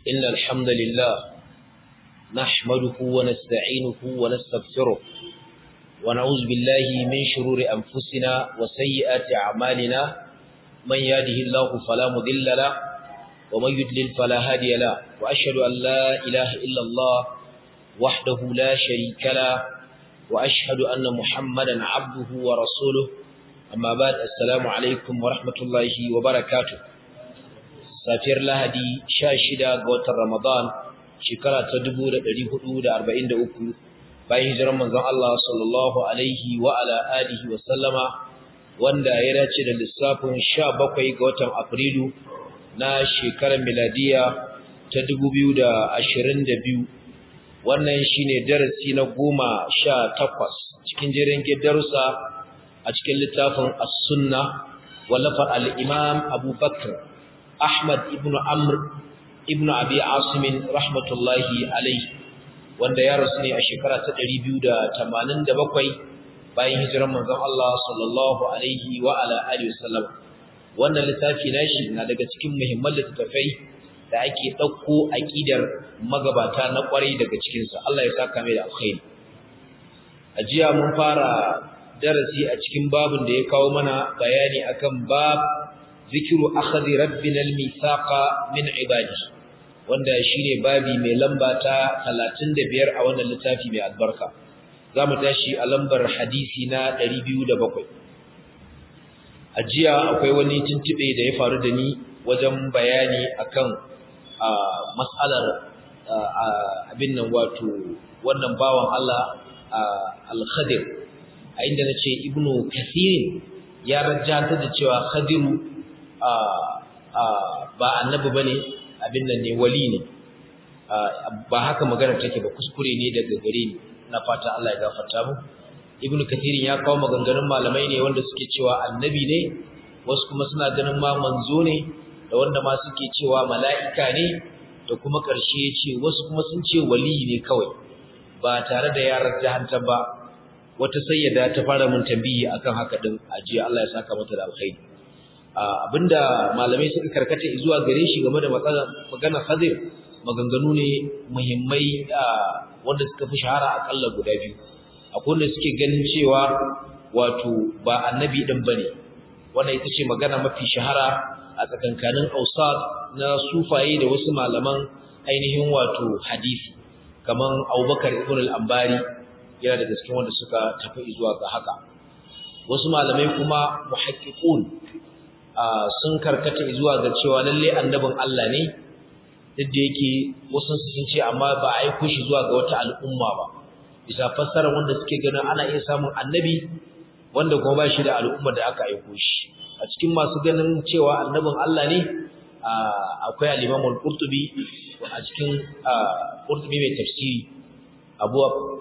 إن الحمد لله نحمده ونستعينه ونستغفره ونعوذ بالله من شرور أنفسنا وسيئات أعمالنا من يهده الله فلا مضل له ومن يضلل فلا هادي له وأشهد أن لا إله إلا الله وحده لا شريك له وأشهد أن محمدا عبده ورسوله أما بعد السلام عليكم ورحمة الله وبركاته safiyar lahadi sha shida ga watan ramadan shekara ta dubu da ɗari hudu da arba'in da uku bayan hijiran manzon Allah sallallahu alaihi wa ala alihi wa sallama wanda ya dace da lissafin sha bakwai ga watan afrilu na shekarar miladiya ta dubu biyu da ashirin da biyu wannan shine darasi na goma sha takwas cikin jerin darussa a cikin littafin as-sunna wallafar al-imam abubakar Ahmad ibn Amr ibn Abi Asim rahmatullahi alayhi wanda ya rasu ne a shekara ta 287 bayan hijirar manzon Allah sallallahu alaihi wa ala alihi wasallam wannan littafi nashi na daga cikin muhimman littafai da ake dauko aqidar magabata na kwarai daga cikin sa Allah ya saka mai da alkhairi a jiya mun fara darasi a cikin babin da ya kawo mana bayani akan bab zikiru akhadhi rabbina al-mithaqa min ibadi wanda shine babi mai lamba ta 35 a wannan littafi mai albarka zamu tashi a lambar hadisi na 207 ajiya akwai wani tuntube da ya faru da ni wajen bayani akan mas'alar abin nan wato wannan bawan Allah al-Khadir a inda nace ibnu kathir ya rajjata da cewa khadiru ba annabi bane abin nan ne wali ne ba haka magana take ba kuskure ne daga gare ni na fata Allah ya gafarta mu ibnu kathirin ya kawo maganganun malamai ne wanda suke cewa annabi ne wasu kuma suna ganin ma manzo ne da wanda ma suke cewa mala'ika ne da kuma karshe ya ce wasu kuma sun ce wali ne kawai ba tare da yaran jahantar ba wata sayyada ta fara mun tambayi akan haka din ajiya Allah ya saka mata da alkhairi abinda malamai suka karkata zuwa gare shi game da magana Khadir maganganu ne muhimmai wanda suka fi shahara akalla guda biyu akwai wanda suke ganin cewa wato ba annabi din bane wannan ita ce magana mafi shahara a tsakankanin ausad na sufaye da wasu malaman ainihin wato hadisi kaman Abubakar ibn al-Ambari yana daga cikin wanda suka tafi zuwa ga haka wasu malamai kuma muhaqqiqun sun karkata zuwa ga cewa lalle annabin Allah ne duk da yake wasu sun ce amma ba a aiko shi zuwa ga wata al'umma ba bisa fassara wanda suke ganin ana iya samun annabi wanda kuma ba shi da al'umma da aka aiko shi a cikin masu ganin cewa annabin Allah ne akwai al-Imam al-Qurtubi a cikin Qurtubi mai tafsiri Abu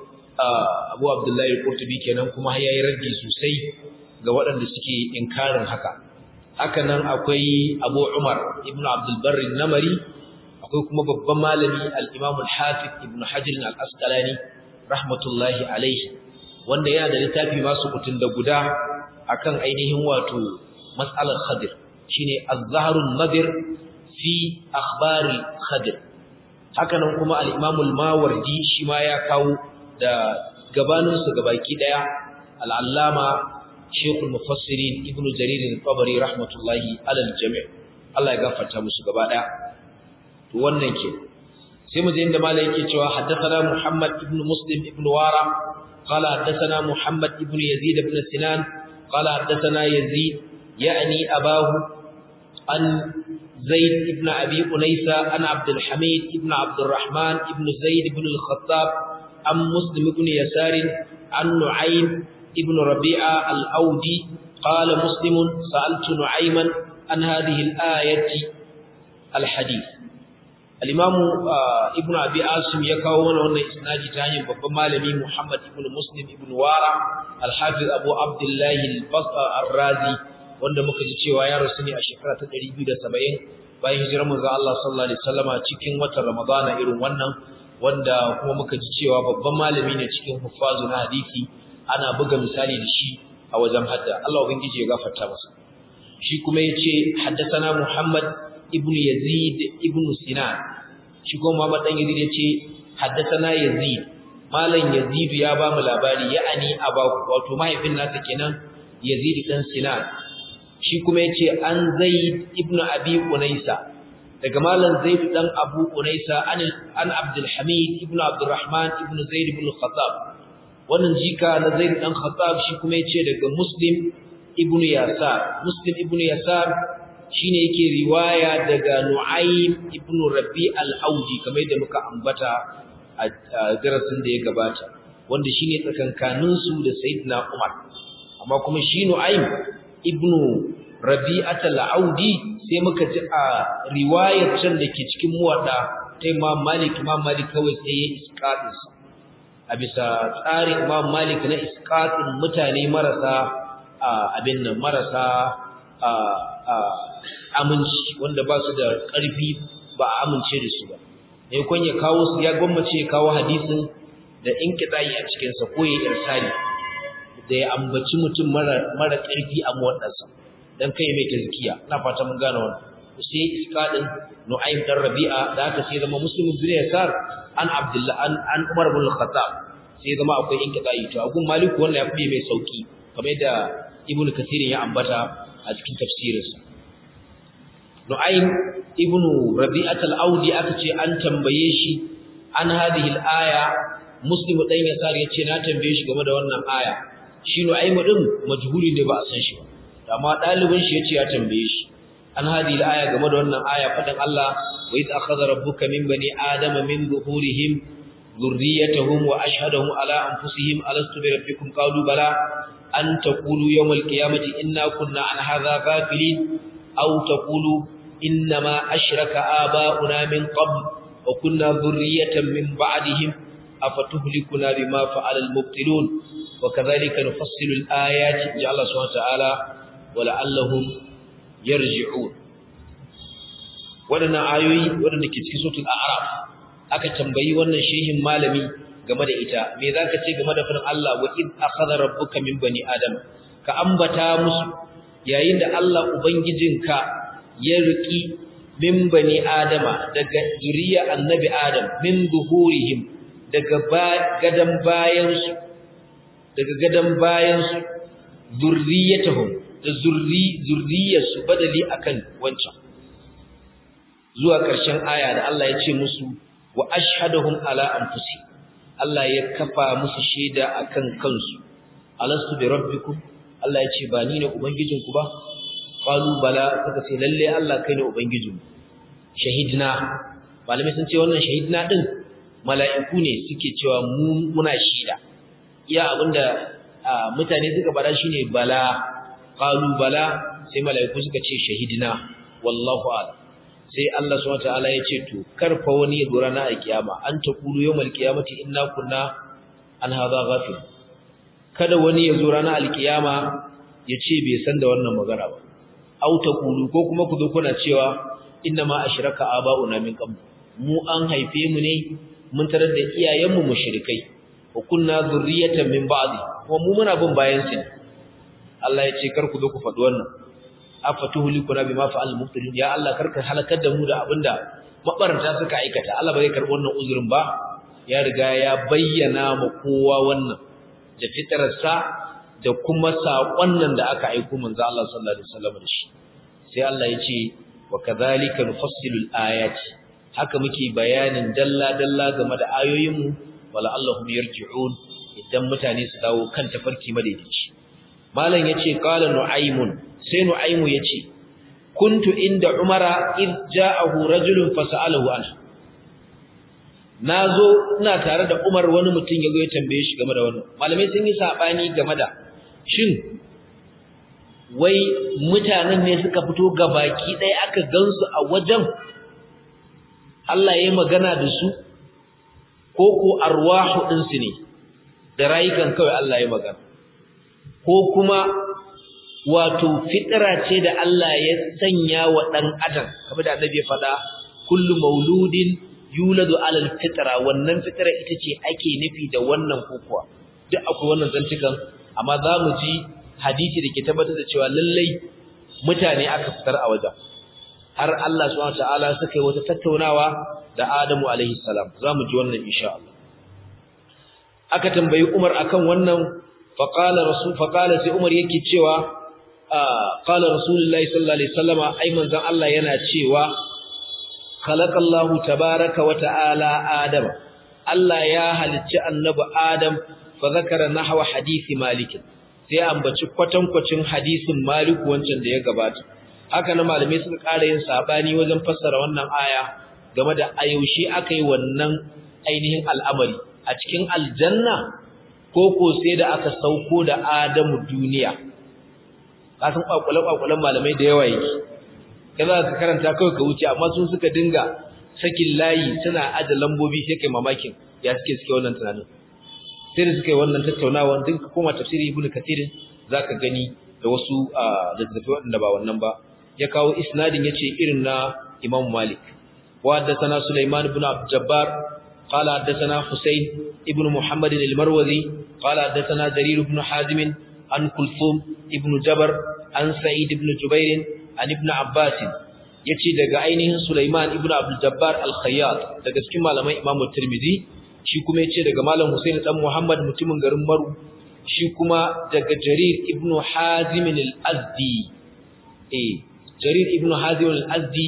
Abu Abdullahi al-Qurtubi kenan kuma yayi raddi sosai ga waɗanda suke inkarin haka haka nan akwai Abu Umar ibn Abdul Barr namari akwai kuma babban malami al-Imam al-Hafiz ibn Hajar al-Asqalani rahmatullahi alaihi wanda yana da littafi masu kutun da guda akan ainihin wato mas'alar Khadir shine Az-Zahrun Nadir fi akhbar al-Khadir haka nan kuma al-Imam al-Mawardi shi ma ya kawo da gabaninsu gabaki daya al-Allama Sheikhul Mufassirin Ibn Jarir al-Tabari rahmatullahi alal jami' Allah ya gafarta musu gaba daya to wannan ke sai mu je inda malai yake cewa haddathana Muhammad ibn Muslim ibn Wara qala haddathana Muhammad ibn Yazid ibn Sinan qala haddathana Yazid yani abahu an Zaid ibn Abi Unaysa an Abdul Hamid ibn Abdul Rahman ibn Zaid ibn al-Khattab an Muslim ibn Yasar an Nu'aym ابن ربيعة الأودي قال مسلم سألت نعيما عن هذه الآية الحديث الإمام ابن أبي عاصم يكون هنا إسنادي تاني ببمالمي محمد ابن مسلم ابن وارع الحافظ أبو عبد الله الرازي wanda muka ji cewa ya rasu ne a shekara ta 270 bayan hijirar manzo Allah sallallahu alaihi wasallama cikin watan Ramadana irin wannan wanda kuma muka ji cewa babban malami ne cikin huffazu na hadisi ana buga misali da shi a wajen hadda Allah ubangiji ya gafarta masa shi kuma yace haddathana Muhammad ibn Yazid ibn Sinan shi kuma Muhammad dan Yazid yace haddathana Yazid malam Yazid ya ba mu labari ya'ani abaku wato mahaifin nasa kenan Yazid dan Sinan shi kuma yace an Zaid ibn Abi Unaysa daga malam Zaid dan Abu Unaysa an an Abdul Hamid ibn Abdurrahman ibn Zaid ibn Khattab wannan jika na Zaid dan Khattab shi kuma yace daga Muslim ibn Yasar Muslim ibn Yasar shine yake riwaya daga Nu'aym ibn Rabi al-Audi kamar yadda muka ambata a darasin da ya gabata wanda shine tsakankanin su da Sayyidina Umar amma kuma shi Nu'aym ibn Rabi'at al-Audi sai muka ji a riwayar can da ke cikin muwadda ta Imam Malik Imam Malik kawai sai ya isqatin sa a bisa tsarin Imam Malik na isqatin mutane marasa abin nan marasa aminci wanda ba su da ƙarfi ba a amince da su ba ne kun ya kawo su ya gwammace ya kawo hadisin da in kitsayi a cikinsa ko ya irsali da ya ambaci mutum mara ƙarfi a muwaddansa don kai mai tazkiya ina fata mun gane wannan sai iska din nu'aym dan rabi'a da aka sai zama muslim bin yasar an abdullah an an umar bin khattab sai zama akwai in kitsayi to agun maliku wannan ya fi mai sauki kamar yadda ibnu kasirin ya ambata a cikin tafsirinsa Nu'aym ibn Rabi'at al-Audi aka ce an tambaye shi an hadhihi al-aya Muslim dan Yasar yace na tambaye shi game da wannan aya shi Nu'aym din majhuli ne ba a san shi ba amma dalibin shi yace ya tambaye shi an hadhihi al-aya game da wannan aya fadan Allah wa iz akhadha rabbuka min bani adama min zuhurihim dhurriyyatahum wa ashhadahum ala anfusihim alastu bi rabbikum qalu bala an taqulu yawm al-qiyamati inna kunna an hadha ghafilin aw taqulu إنما أشرك آباؤنا من قبل وكنا ذرية من بعدهم أفتهلكنا بما فعل المبطلون وكذلك نفصل الآيات جعل الله سبحانه وتعالى ولعلهم يرجعون waɗannan ayoyi waɗanda ke cikin sautul a'raf aka tambayi wannan shehin malami game da ita me zaka ce game da fadin Allah wa id akhadha rabbuka min bani adam ka ambata musu yayin da Allah ubangijinka ya riki min bani adama daga zuriya annabi adam min zuhurihim daga gadan bayansu daga gadan bayansu zurriyatuhum da zurri zurriyarsu badali akan wancan zuwa ƙarshen aya da Allah ya ce musu wa ashhadahum ala anfusi Allah ya kafa musu shaida akan kansu alastu bi rabbikum Allah ya ce ba ni ne ubangijinku ba qalu bala suka ce lalle Allah kai ne ubangijinmu shahidna malamai sun ce wannan shahidna din mala'iku ne suke cewa mu muna shaida iya abinda mutane suka bada shine bala qalu bala sai mala'iku suka ce shahidna wallahu a'lam sai Allah subhanahu wataala ya ce to karfa wani ya dora na alkiyama an taqulu yawmal qiyamati inna kunna an hadha ghafil kada wani ya zo ranar alkiyama ya ce bai san da wannan magana ba aw taqulu ko kuma ku zo kuna cewa inna ma ashraka aba'una min qabl mu an haife mu ne mun tarar da iyayenmu mushrikai wa kunna zurriyatan min ba'di kuma mu muna bin bayan su Allah ya ce kar ku zo ku faɗi wannan afatuhlikuna bima fa'al mubtilin ya Allah karka halakar da mu da abinda mabaranta suka aikata Allah ba zai karbi wannan uzurin ba ya riga ya bayyana ma kowa wannan da fitararsa da kuma saƙon nan da aka aiko manzo Allah sallallahu alaihi wasallam da shi sai Allah ya ce wa kadhalika nufassilu al-ayati haka muke bayanin dalla dalla game da ayoyinmu wala allahum yarji'un idan mutane su dawo kan tafarki madaidaici malam yace qala nu'aymun sai nu'aymu yace kuntu inda umara id ja'ahu rajulun fas'alahu anhu nazo ina tare da umar wani mutum yazo ya tambaye shi game da wannan malamai sun yi sabani game da shin wai mutanen ne suka fito gabaki ɗaya aka gansu a wajen Allah ya magana da su ko ko arwahu ɗinsu ne da rayukan kawai Allah ya magana ko kuma wato fitira ce da Allah ya sanya wa ɗan adam kamar da annabi ya faɗa kullu mauludin yuladu alal fitra wannan fitira ita ce ake nufi da wannan kokuwa duk akwai wannan zantukan amma za mu ji hadisi da ke tabbatar da cewa lallai mutane aka fitar a wajen har Allah subhanahu wataala suka yi wata tattaunawa da Adamu alaihi salam zamu ji wannan insha Allah aka tambayi Umar akan wannan faqala rasul faqala sai Umar yake cewa qala rasulullahi sallallahu alaihi wasallama ai manzon Allah yana cewa khalaqallahu tabaaraka wa ta'ala adama Allah ya halicci annabi Adam fa zakara nahwa hadisi Malik sai ambaci kwatankwacin hadisin Malik wancan da ya gabata haka na malamai suka ƙara yin sabani wajen fassara wannan aya game da ayaushe akai wannan ainihin al'amari a cikin aljanna ko ko sai da aka sauko da Adamu duniya kasan kwakwale-kwakwalen malamai da yawa yake kaza ka karanta kawai ka wuce amma sun suka dinga sakin layi suna aje lambobi sai kai mamakin ya suke suke wannan tunanin sai da suka yi wannan tattaunawa din ka koma tafsiri ibnu kathir zaka gani da wasu littattafai wanda ba wannan ba ya kawo isnadin yace irin na imam malik wa haddathana sulaiman ibn jabbar قال حدثنا حسين ابن محمد المروزي قال حدثنا جرير بن حازم عن كلثوم ابن جبر عن سعيد بن جبير عن ابن عباس yace daga ainihin Sulaiman ibn Abdul Jabbar al-Khayyat daga cikin malaman Imam Tirmidhi shi kuma yace daga malam Husain dan Muhammad mutumin garin Maru shi kuma daga Jarir ibn Hazim al-Azdi eh Jarir ibn Hazim al-Azdi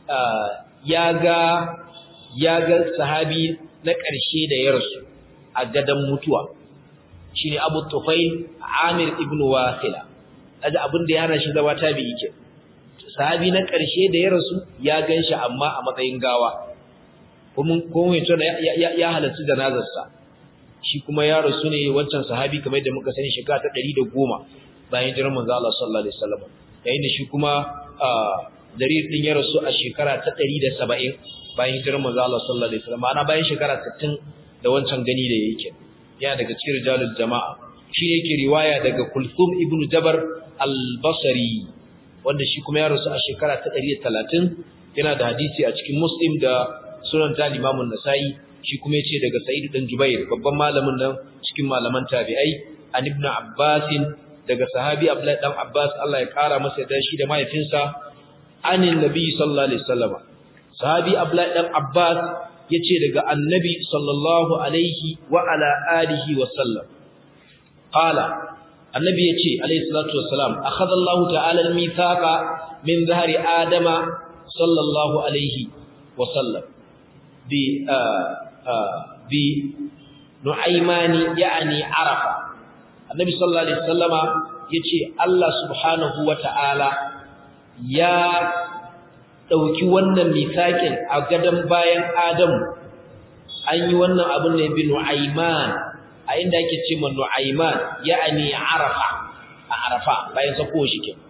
ya ga ya ga sahabi na ƙarshe da ya rasu a gadan mutuwa shine Abu Tufail Amir ibn Wasila kaga abin da ya hana shi zama tabi'i ke sahabi na ƙarshe da ya rasu ya ganshi amma a matsayin gawa kuma kuma yace ya ya halarci janazar sa shi kuma ya rasu ne wancan sahabi kamar yadda muka sani shekara ta 110 bayan jiran manzo Allah sallallahu alaihi wasallam yayin da shi kuma Jarir din ya rasu a shekara ta 170 bayan jiran manzo Allah sallallahu alaihi wasallam ana bayan shekara 60 da wancan gani da yake yana daga cikin rijalul jama'a shi yake riwaya daga Kulthum ibn Jabar al-Basri wanda shi kuma ya rasu a shekara ta 130 yana da hadisi a cikin Muslim da Sunan ta Imam an-Nasa'i shi kuma yace daga Sa'id dan Jubair babban malamin nan cikin malaman tabi'ai an ibn Abbas daga sahabi Abdullah dan Abbas Allah ya kara masa da shi da mahaifinsa anin nabi sallallahu alaihi wasallam sahabi Abdullah dan Abbas yace daga annabi sallallahu alaihi wa ala alihi wa sallam qala annabi yace alaihi salatu wassalam akhadha Allah ta'ala al-mithaqa min dhahri adama sallallahu alaihi wa sallam bi bi nu'aymani yani arafa annabi sallallahu alaihi wasallama yace Allah subhanahu wa ta'ala ya dauki wannan mithaƙin a gadan bayan Adamu an yi wannan abin ne bi nu'ayman a inda yake ce man nu'ayman ya'ani arafa a arafa bayan sako shi ke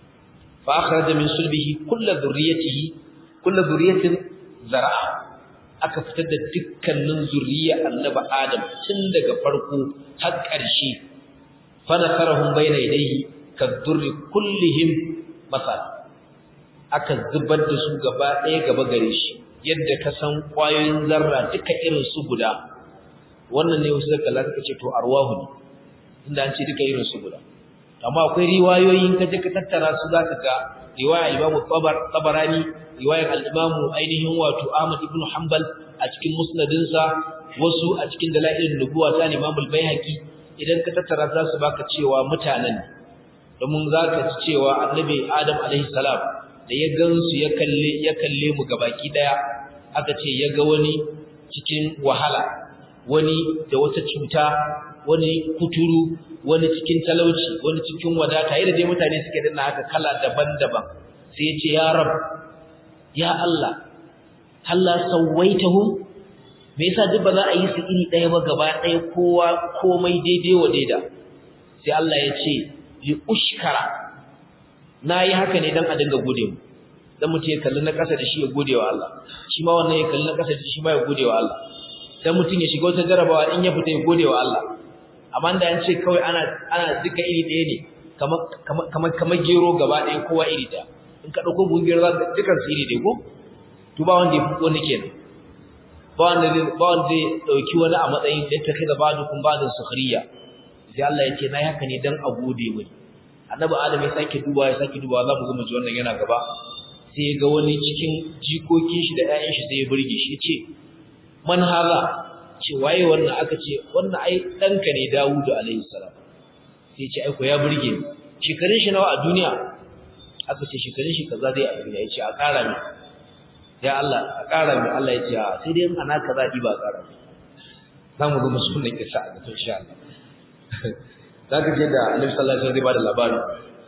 fa akhraja min sulbihi kullu dhurriyyatihi kullu dhurriyyatin zar'a aka fitar da dukkanin zuriya annabi adam tun daga farko har ƙarshe fa nakarahum bayna yadayhi kadurri kullihim masal aka zubar da su gaba ɗaya gaba gare shi yadda ka san ƙwayoyin zarra duka irin su guda wannan ne wasu da kalla suka ce to arwahu ne inda an ce duka irin su guda amma akwai riwayoyin ka je ka tattara su zaka ga riwaya Imam Tabar Tabarani riwayar al-Imam ainihin wato Ahmad ibn Hanbal a cikin musnadin sa wasu a cikin dalailin nubuwa ta Imam al-Baihaqi idan ka tattara za su baka cewa mutanen domin zaka ci cewa Annabi Adam alaihi salam da ya gansu ya kalle ya kalle mu gabaki daya aka ce ya ga wani cikin wahala wani da wata cuta wani kuturu wani cikin talauci wani cikin wadata yadda dai mutane suke dinna haka kala daban-daban sai ya ce ya rab ya Allah Allah sawaitahum me yasa duk ba za a yi su iri ɗaya ba gaba ɗaya kowa komai daidai wa daida sai Allah ya ce li ushkara nayi haka ne dan a dinga gode mu dan mutum ya kalli na ƙasa da shi ya gode wa Allah shi ma wannan ya kalli na ƙasa da shi ma ya gode wa Allah dan mutum ya shiga wata jarabawa in ya fita ya gode wa Allah amma da an ce kawai ana ana duka iri ɗaya ne kamar kamar kamar gero gaba ɗaya kowa iri ɗaya in ka dauko gungiyar za ka dukan su iri ɗaya ko to ba wanda ya fi wani kenan ba wanda zai ba wanda zai dauki wani a matsayin da ta kai da badu kun badu sukhriya sai Allah ya ce nayi haka ne dan a gode mini annabi adam ya sake duba ya sake duba za mu zo mu ji wannan yana gaba sai ya ga wani cikin jikokin shi da ƴaƴan shi sai ya burge shi yace man hala ce waye wannan aka ce wannan ai danka ne Dawud alaihi salam sai ce ai ko ya burge ni shekarun shi nawa a duniya aka ce shekarun shi kaza dai a duniya yace a ƙara mi ya Allah a ƙara mi Allah yace a sai dai ana kaza di ba ƙara mi zamu ga musu wannan kisa a gaban insha Allah zaka je da Annabi sallallahu alaihi wasallam zai bada labarin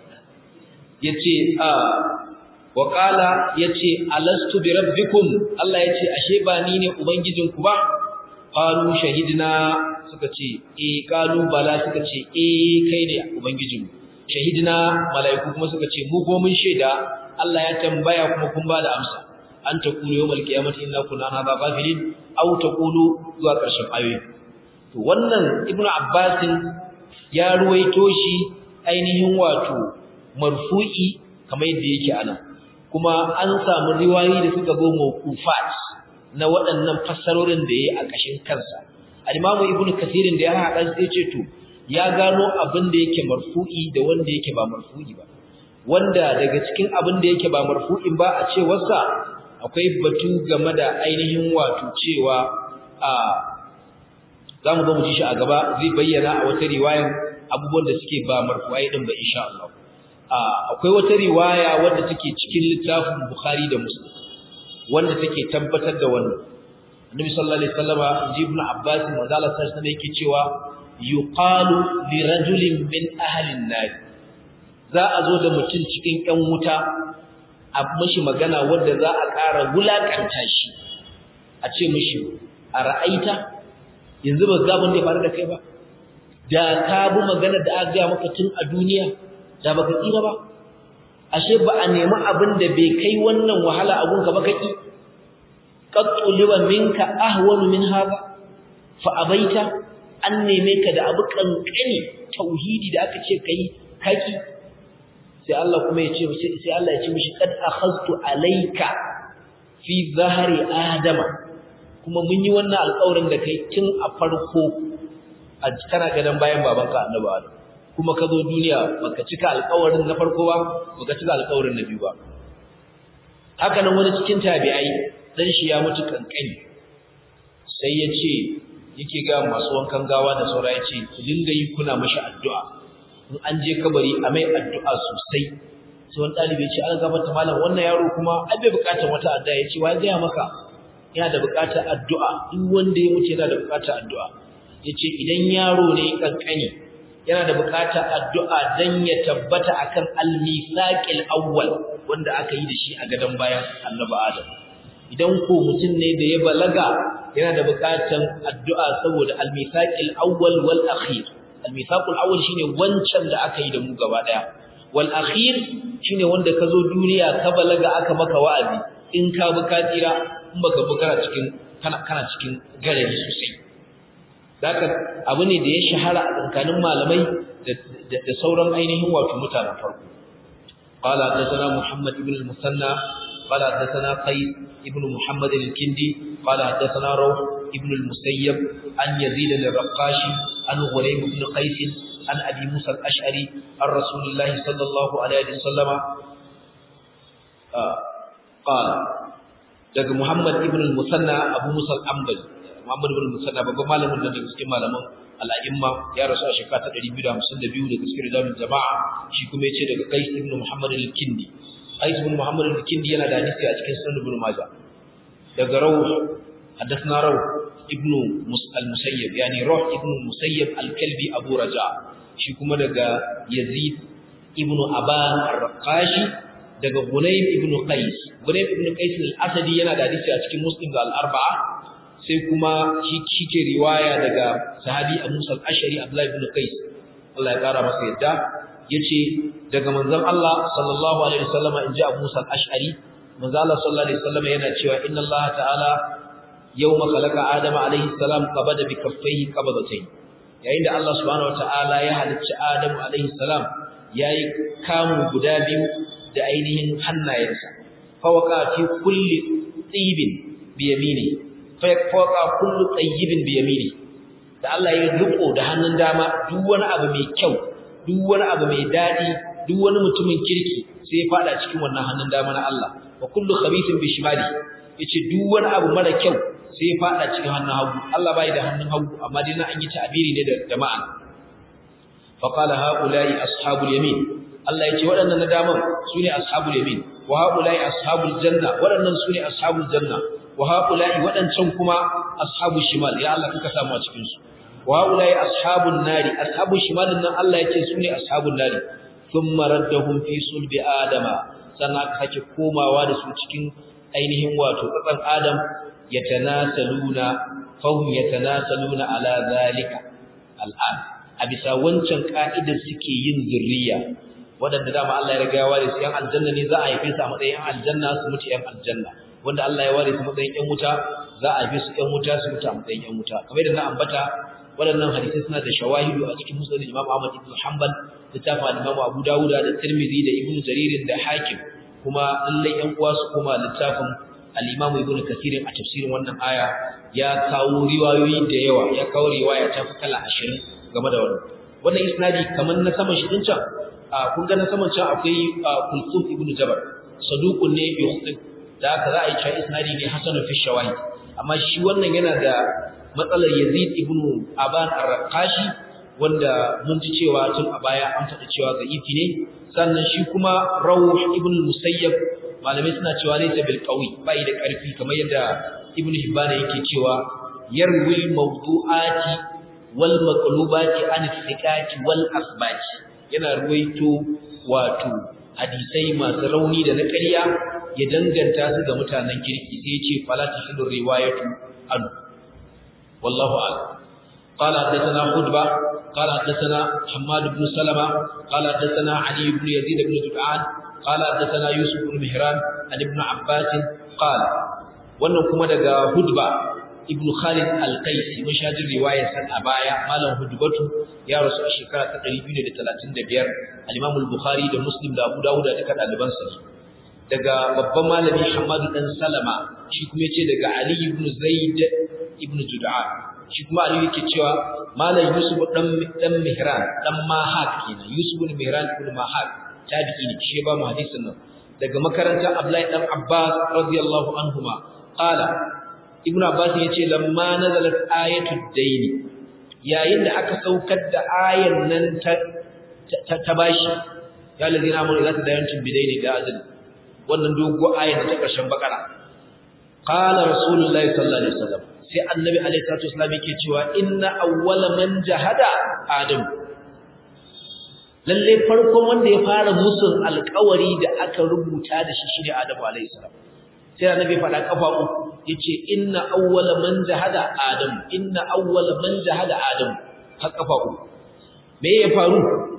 yace a wa qala yace alastu bi rabbikum Allah yace ashe ba ni ne ubangijinku ba qalu shahidna suka ce eh qalu bala suka ce eh kai ne ubangijinmu shahidna malaiku kuma suka ce mu ko mun shaida Allah ya tambaya kuma kun ba da amsa an taqulu yawmal qiyamati inna kunna an hadha ghafilin aw taqulu zuwa karshen ayoyi to wannan ibnu abbas ya ruwaito shi ainihin wato marfu'i kamar yadda yake ana kuma an samu riwayoyi da suka zo mawqufat na waɗannan fassarorin da yayi a kashin kansa al-imamu ibnu kathirin da ya haɗa sai ce to ya gano abin da yake marfu'i da wanda yake ba marfu'i ba wanda daga cikin abin da yake ba marfu'in ba a cewarsa akwai batu game da ainihin wato cewa a zamu ga mu ji shi a gaba zai bayyana a wata riwayar abubuwan da suke ba marfu'ai din ba insha Allah akwai wata riwaya wadda take cikin littafin Bukhari da Muslim wanda take tabbatar da wannan Annabi sallallahu alaihi wasallama Ibn Abbas manzala sallallahu alaihi yake cewa yuqalu li rajulin min ahli an-nar za a zo da mutum cikin ƴan wuta a mishi magana wanda za a ƙara wulakanta shi a ce mishi a ra'aita yanzu ba ga da ya faru da kai ba da ka bi magana da aka ga maka tun a duniya da baka tsira ba ashe ba a nemi abin da bai kai wannan wahala abun ka ba kaki qattu liwa minka ahwanu min hada fa abaita an neme ka da abu kankani tauhidi da aka ce kai kaki sai Allah kuma ya ce sai Allah ya ce mishi kad akhadtu alayka fi zahri adama kuma mun yi wannan alƙawarin da kai tun a farko a kana gadan bayan babanka annabi Adam kuma ka zo duniya baka cika alƙawarin na farko ba baka cika alƙawarin na biyu ba haka nan wani cikin tabi'ai dan shi ya mutu kankani sai ya ce yake ga masu wankan gawa da saura ya ce ku dinga yi kuna mashi addu'a in an je kabari a mai addu'a sosai sai wani ɗalibi ya ce an gabata malam wannan yaro kuma ai bai buƙatar wata addu'a ya ce wa gaya maka yana da buƙatar addu'a duk wanda ya mutu yana da buƙatar addu'a ya ce idan yaro ne kankani yana da buƙatar addu'a don ya tabbata akan al-misaqil awwal wanda aka yi da shi a gadon bayan annabi Adam idan ko mutum ne da ya balaga yana da buƙatar addu'a saboda al-misaqil awwal wal akhir al-misaqul awwal shine wancan da aka yi da mu gaba daya wal akhir shine wanda ka zo duniya ka balaga aka maka wa'azi in ka bi ka tsira in baka bi kana cikin kana kana cikin garari sosai Zaka abu ne da ya shahara a tsakanin malamai da sauran ainihin wato mutanen farko. Qala hadathana Muhammad ibn al-Musanna qala hadathana Qais ibn Muhammad al-Kindi qala hadathana Rawh ibn al-Musayyab an Yazid al-Raqashi an Ghulaym ibn Qais an Abi Musa al-Ash'ari an Rasulullah sallallahu alaihi wasallam qala daga Muhammad ibn al-Musanna Abu Musa al-Ambali Muhammad ibn Musanna babban malamin da daga cikin malaman al-a'imma ya rasu a shekara ta 252 daga cikin rijalul jama'a shi kuma yace daga Qais ibn Muhammad al-Kindi Qais ibn Muhammad al-Kindi yana da hadisi a cikin Sunan Ibn Majah daga Rawh hadathna Rawh ibn al-Musayyib yani Rawh ibn Musayyib al-Kalbi Abu Raja shi kuma daga Yazid ibn Aban ar-Raqashi daga Gunaym ibn Qais Gunaym ibn Qais al-Asadi yana da hadisi a cikin Muslim da al-Arba'a sai kuma shi kike riwaya daga sahabi Abu Musa al-Ashari Abdullah ibn Qais Allah ya kara masa yadda yace daga manzon Allah sallallahu alaihi wasallam inji Abu Musa al-Ashari manzon Allah sallallahu alaihi wasallam yana cewa inna Allah ta'ala yawma khalaqa Adama alaihi salam qabada bi kaffayhi qabadatayn yayin da Allah subhanahu wata'ala ya halicci Adamu alaihi salam yayi kamu guda biyu da ainihin hannayensa fa waqa fi kulli tibin bi yamini fawqa kullu tayyibin bi yamini da Allah ya riko da hannun dama duk wani abu mai kyau duk wani abu mai dadi duk wani mutumin kirki sai ya fada cikin wannan hannun dama na Allah wa kullu khabithin bi shimali yace duk wani abu mara kyau sai ya fada cikin hannun hagu Allah bai da hannun hagu amma dai na an yi ta'abiri ne da jama'a fa qala haula'i ashabul yamin Allah yace waɗannan na daman sune ashabul yamin wa haula'i ashabul janna waɗannan sune ashabul janna wa haula'i waɗancan kuma ashabul shimal ya Allah kuka samu a cikin su wa haula'i ashabun nari ashabul shimal nan Allah yace sune ashabun nari thumma raddahum fi sulbi adama sannan aka sake komawa da su cikin ainihin wato tsatsan adam yatanasaluna fahum yatanasaluna ala zalika al'an a bisa wancan ka'idar suke yin zurriya wadanda dama Allah ya riga ya ware su yan aljanna ne za a haife su a matsayin aljanna su mutu yan aljanna wanda Allah ya ware su matsayin yan wuta za a haife su yan wuta su mutu a matsayin yan wuta kamar yadda na ambata waɗannan hadisi suna da shawahidu a cikin musnad Imam Ahmad ibn Hanbal littafin Imam Abu Dawud da Tirmidhi da Ibn Jarir da Hakim kuma lallai yan uwa su kuma littafin al-Imam Ibn Kathir a tafsirin wannan aya ya kawo riwayoyi da yawa ya kawo riwaya ta fi kala 20 game da wannan wannan isnadi kamar na saman shi din can kun ga na saman can akwai Kulthum ibn Jabal saduqun ne bi khutib da haka za a yi cewa isnadi ne hasan fi shawahid amma shi wannan yana da matsalar Yazid ibn Aban ar-Raqashi wanda mun ji cewa tun a baya an faɗi cewa da'ifi ne sannan shi kuma Rawh ibn Musayyab malamai suna cewa laysa bil qawi bai da ƙarfi kamar yadda Ibn Hibban yake cewa yarwi mawdu'ati wal maqlubati an thiqati wal asbati yana ruwaito wato hadisai masu rauni da na ƙarya ya danganta su ga mutanen kirki sai ya ce fala tahillu riwayatu an wallahu a'lam قال حدثنا خطبة قال حدثنا حماد بن سلمة قال حدثنا علي بن يزيد بن جدعان قال حدثنا يوسف بن مهران عن ابن عباس قال wannan kuma daga hudba ibn khalid al-qaisi mun shajin riwayar san a baya malam hudbatu ya rasu a shekara ta 235 al-imam al-bukhari da muslim da abu dawud da duka daliban sa daga babban malami hamadu dan salama shi kuma yace daga ali ibn zaid ibn jud'an shi kuma Ali yake cewa Malam Yusuf dan dan Mihran dan Mahak kenan Yusuf ibn Mihran ibn Mahak tabi'i ne shi ba mu hadisin nan daga makarantar Abdullahi dan Abbas radiyallahu anhuma qala Ibn Abbas yace lamma nazalat ayatud daini yayin da aka saukar da ayan nan ta ta bashi ya ladina amanu la tadayantum bidaini da azal wannan dogo ayan ta karshen bakara qala rasulullahi sallallahu alaihi wasallam sai annabi alaihi salatu wasallam yake cewa inna awwala man jahada adam lalle farkon wanda ya fara musun alƙawari da aka rubuta da shi shine adam alaihi salam sai annabi faɗa kafa uku yace inna awwala man jahada adam inna awwala man jahada adam har kafa uku me ya faru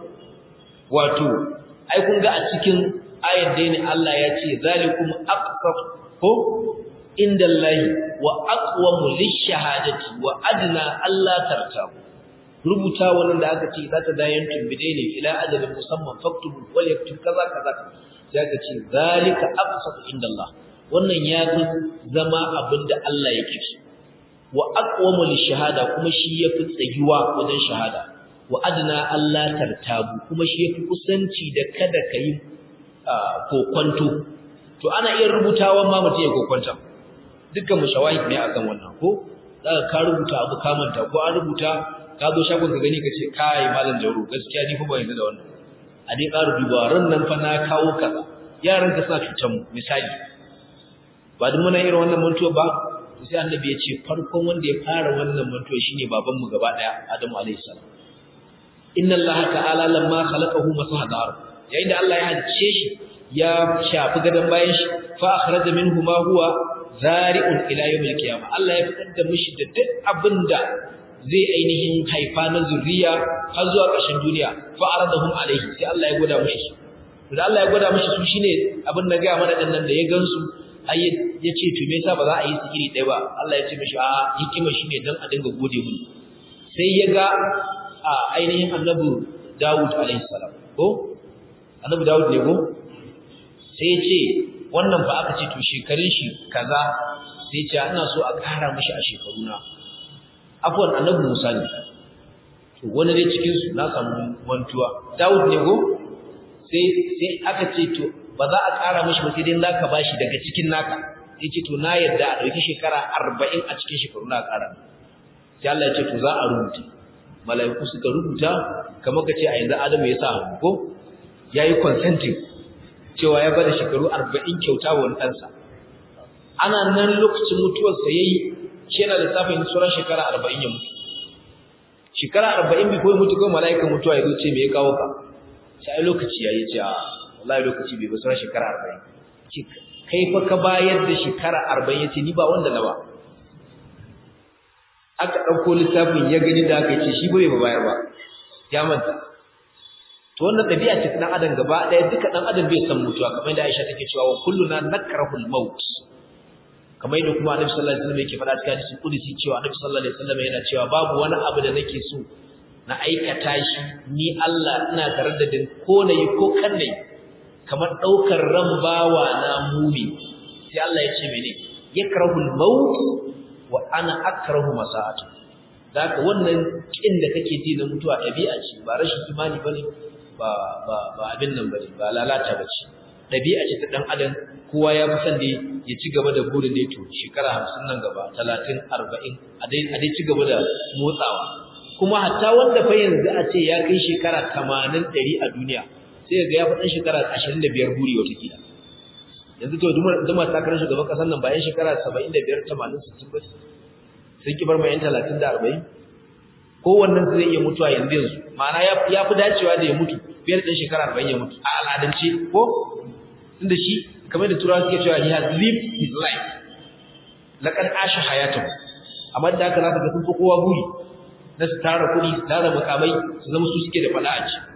wato ai kun ga a cikin ayat dai ne Allah ya ce zalikum aqsaf ko inda Allahi wa aqwamu lishahadati wa adna alla tartabu rubuta wannan da aka ce za ta dayan tumbide ne ila ajalin musamman faktubu wal yaktub kaza kaza sai aka ce zalika aqsatu inda Allah wannan ya fi zama abinda Allah yake so wa aqwamu lishahada kuma shi yafi tsayuwa wajen shahada wa adna alla tartabu kuma shi yafi kusanci da kada kai kokwanto to ana iya rubutawa ma mutum ya kokwanta dukkan mu shawahid ne akan wannan ko zaka ka rubuta abu ka manta ko an rubuta ka zo shagon ka gani kace kai malam jauro gaskiya ni fa ban yarda da wannan a dai ƙara duba ran nan fa na kawo kaza yaran ka suna cutar mu misali ba duk muna irin wannan mantuwa ba to sai annabi ya ce farkon wanda ya fara wannan mantuwa shine baban mu gaba daya Adamu alayhi salam inna allaha ta'ala lamma khalaqahu masaha dar yayin da Allah ya halice shi ya shafi gadan bayan shi fa akhraja minhu ma huwa zari'un ila yawmil qiyamah Allah ya fitar da mishi da duk abinda zai ainihin haifa na zuriya har zuwa ƙarshen duniya fa aradahum alaihi sai Allah ya gwada mishi su to da Allah ya gwada mishi su shine abin da ga mana dan nan da ya gansu ai ya ce to me yasa ba za a yi su iri ɗaya ba Allah ya ce mishi a hikima shine dan a dinga gode mun sai ya ga a ainihin annabi Dawud alaihi salam ko annabi Dawud ne ko sai ya ce wannan ba aka ce to shekarun shi kaza sai ce ina so a ƙara mishi a shekaruna afwan annabi Musa ne to wani dai cikin su na samu mantuwa Dawud ne go sai sai aka ce to ba za a ƙara mishi ba sai dai zaka bashi daga cikin naka sai ce to na yadda a ɗauki shekara arba'in a cikin shekaru na ƙara sai Allah ya ce to za a rubuta mala'iku suka rubuta kamar ka ce a yanzu Adamu ya sa hannu ko yayi consenting cewa ya bada shekaru arba'in kyauta wa wani ɗansa ana nan lokacin mutuwarsa ya yi shi yana lissafin sauran shekara arba'in ya mutu shekara arba'in bai kawai mutu kawai mala'ikan mutuwa ya zo ce me ya kawo ka sai lokaci ya yi ce a wallahi lokaci bai ba sauran shekara arba'in kai fa ka bayar da shekara arba'in ya ce ni ba wanda na ba aka ɗauko littafin ya gani da aka ce shi bai ba bayar ba ya manta to wannan ɗabi'a ce ɗan adam gaba ɗaya duka ɗan adam bai san mutuwa kamar yadda Aisha take cewa wa kulluna nakrahul maut kamar yadda kuma Annabi sallallahu alaihi wasallam yake faɗa cikin hadisi kudusi cewa Annabi sallallahu alaihi wasallam yana cewa babu wani abu da nake so na aikata shi ni Allah ina tare da din ko nayi ko kan nayi kamar daukar ran bawa na mumi sai Allah ya ce mene yakrahul maut wa ana akrahu masa'atu zaka wannan kin da kake ji na mutuwa ɗabi'a ce ba rashin imani bane ba ba ba abin nan bane ba lalata bace dabi'a ce ta dan adam kowa ya fi san da ya ci gaba da burin da to shekara 50 nan gaba 30 40 a dai a dai ci gaba da motsawa kuma hatta wanda fa yanzu a ce ya kai shekara 80 100 a duniya sai ga ya fi dan shekara 25 buri wata kila yanzu to duma takarar shugaban kasar nan bayan shekara 75 80 60 ba sun ki bar mai 30 da 40 kowannen zai iya mutuwa yanzu yanzu ma'ana ya fi dacewa da ya mutu biyar ɗin shekara arba'in ya mutu a al'adance ko tunda shi kamar da turawa suke cewa he has lived his life laƙar asha hayatan amma da haka za ka ga sun fi kowa buri na su tara kuɗi su tara makamai su zama su suke da faɗa a ci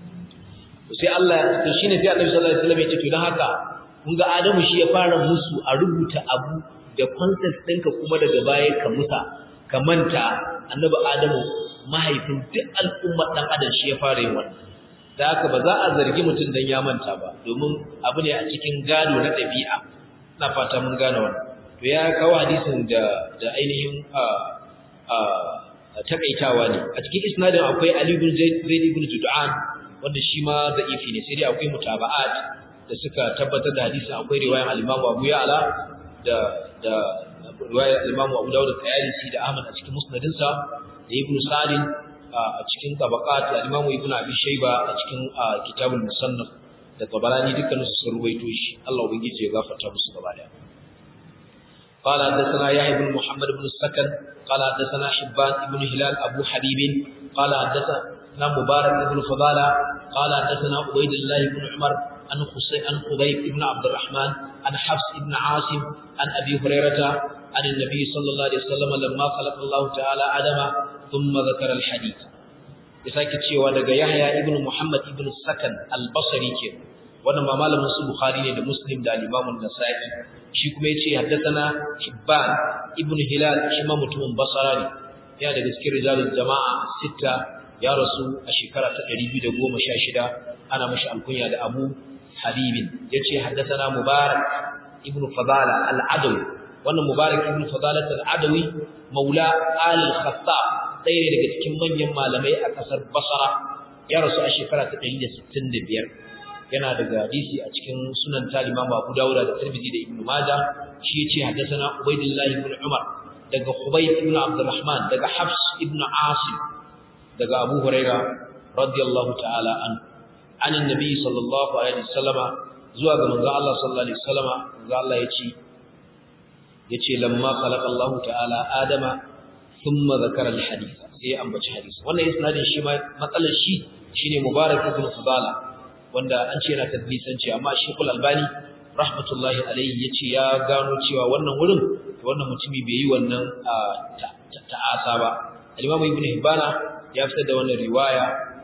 sai Allah to shine sai Annabi sallallahu alaihi wasallam ya ce to dan haka kun ga Adamu shi ya fara musu a rubuta abu da concept ɗinka kuma daga baya ka musa ka manta annabi adamu mahaifin duk al'ummar dan adam shi ya fara yin wannan da haka ba za a zargi mutum dan ya manta ba domin abu ne a cikin gado na ɗabi'a ina fata mun gane wannan to ya kawo hadisin da da ainihin a a takaitawa ne a cikin isnadin akwai Ali ibn Zaid ibn Jud'an wanda shi ma da'ifi ne sai dai akwai mutaba'at da suka tabbatar da hadisin akwai riwayar al-Imam Abu Ya'la da da riwayar Imam Abu Dawud Tayalisi da Ahmad a cikin musnadinsa da Ibn Sa'd a cikin tabaqat da Imam Ibn Abi Shayba a cikin Kitabul Musannaf da Tabarani dukkan su sun ruwaito shi Allah ubangiji ya gafarta musu gaba daya قال حدثنا يحيى بن محمد بن السكن قال حدثنا حبان بن هلال ابو حبيب قال حدثنا مبارك بن فضالة قال حدثنا عبيد الله بن عمر عن حسين عن خبيب بن عبد الرحمن عن حفص بن عاصم عن ابي هريره عن النبي صلى الله عليه وسلم لما خلق الله تعالى آدم ثم ذكر الحديث yasake cewa daga Yahya ibn Muhammad ibn Sakan al-Basri ke wannan ma malamin su Bukhari ne da Muslim da Imam an-Nasa'i shi kuma yace haddathana Hibban ibn Hilal shi ma mutumin Basra ne ya daga cikin rijalul jama'a sita ya rasu a shekara ta 216 ana mashi alkunya da Abu Habibin yace haddathana Mubarak ibn Fadala al-Adawi wannan Mubarak ibn Fadala al-Adawi maula al-Khattab ɗaya daga cikin manyan malamai a ƙasar Basra ya rasu a shekara ta 165 yana daga hadisi a cikin sunan Imam Abu Dawud da Tirmidhi da Ibn Majah shi yace haddathana Ubaydullah ibn Umar daga Khubayb ibn Abdurrahman daga Hafs ibn Asim daga Abu Huraira radiyallahu ta'ala an an annabi sallallahu alaihi wasallama zuwa ga manzo Allah sallallahu alaihi wasallama manzo Allah yace yace lamma khalaqa Allah ta'ala Adama thumma zakara al-hadith sai ambaci hadisi wannan isnadin shi ma matsalar shi shine Mubarak ibn Fadala wanda an ce yana tadlisanci amma Sheikhul Albani rahmatullahi alaihi yace ya gano cewa wannan wurin wannan mutumi bai yi wannan ta'asa ba al-Imam Ibn Hibbana ya fitar da wannan riwaya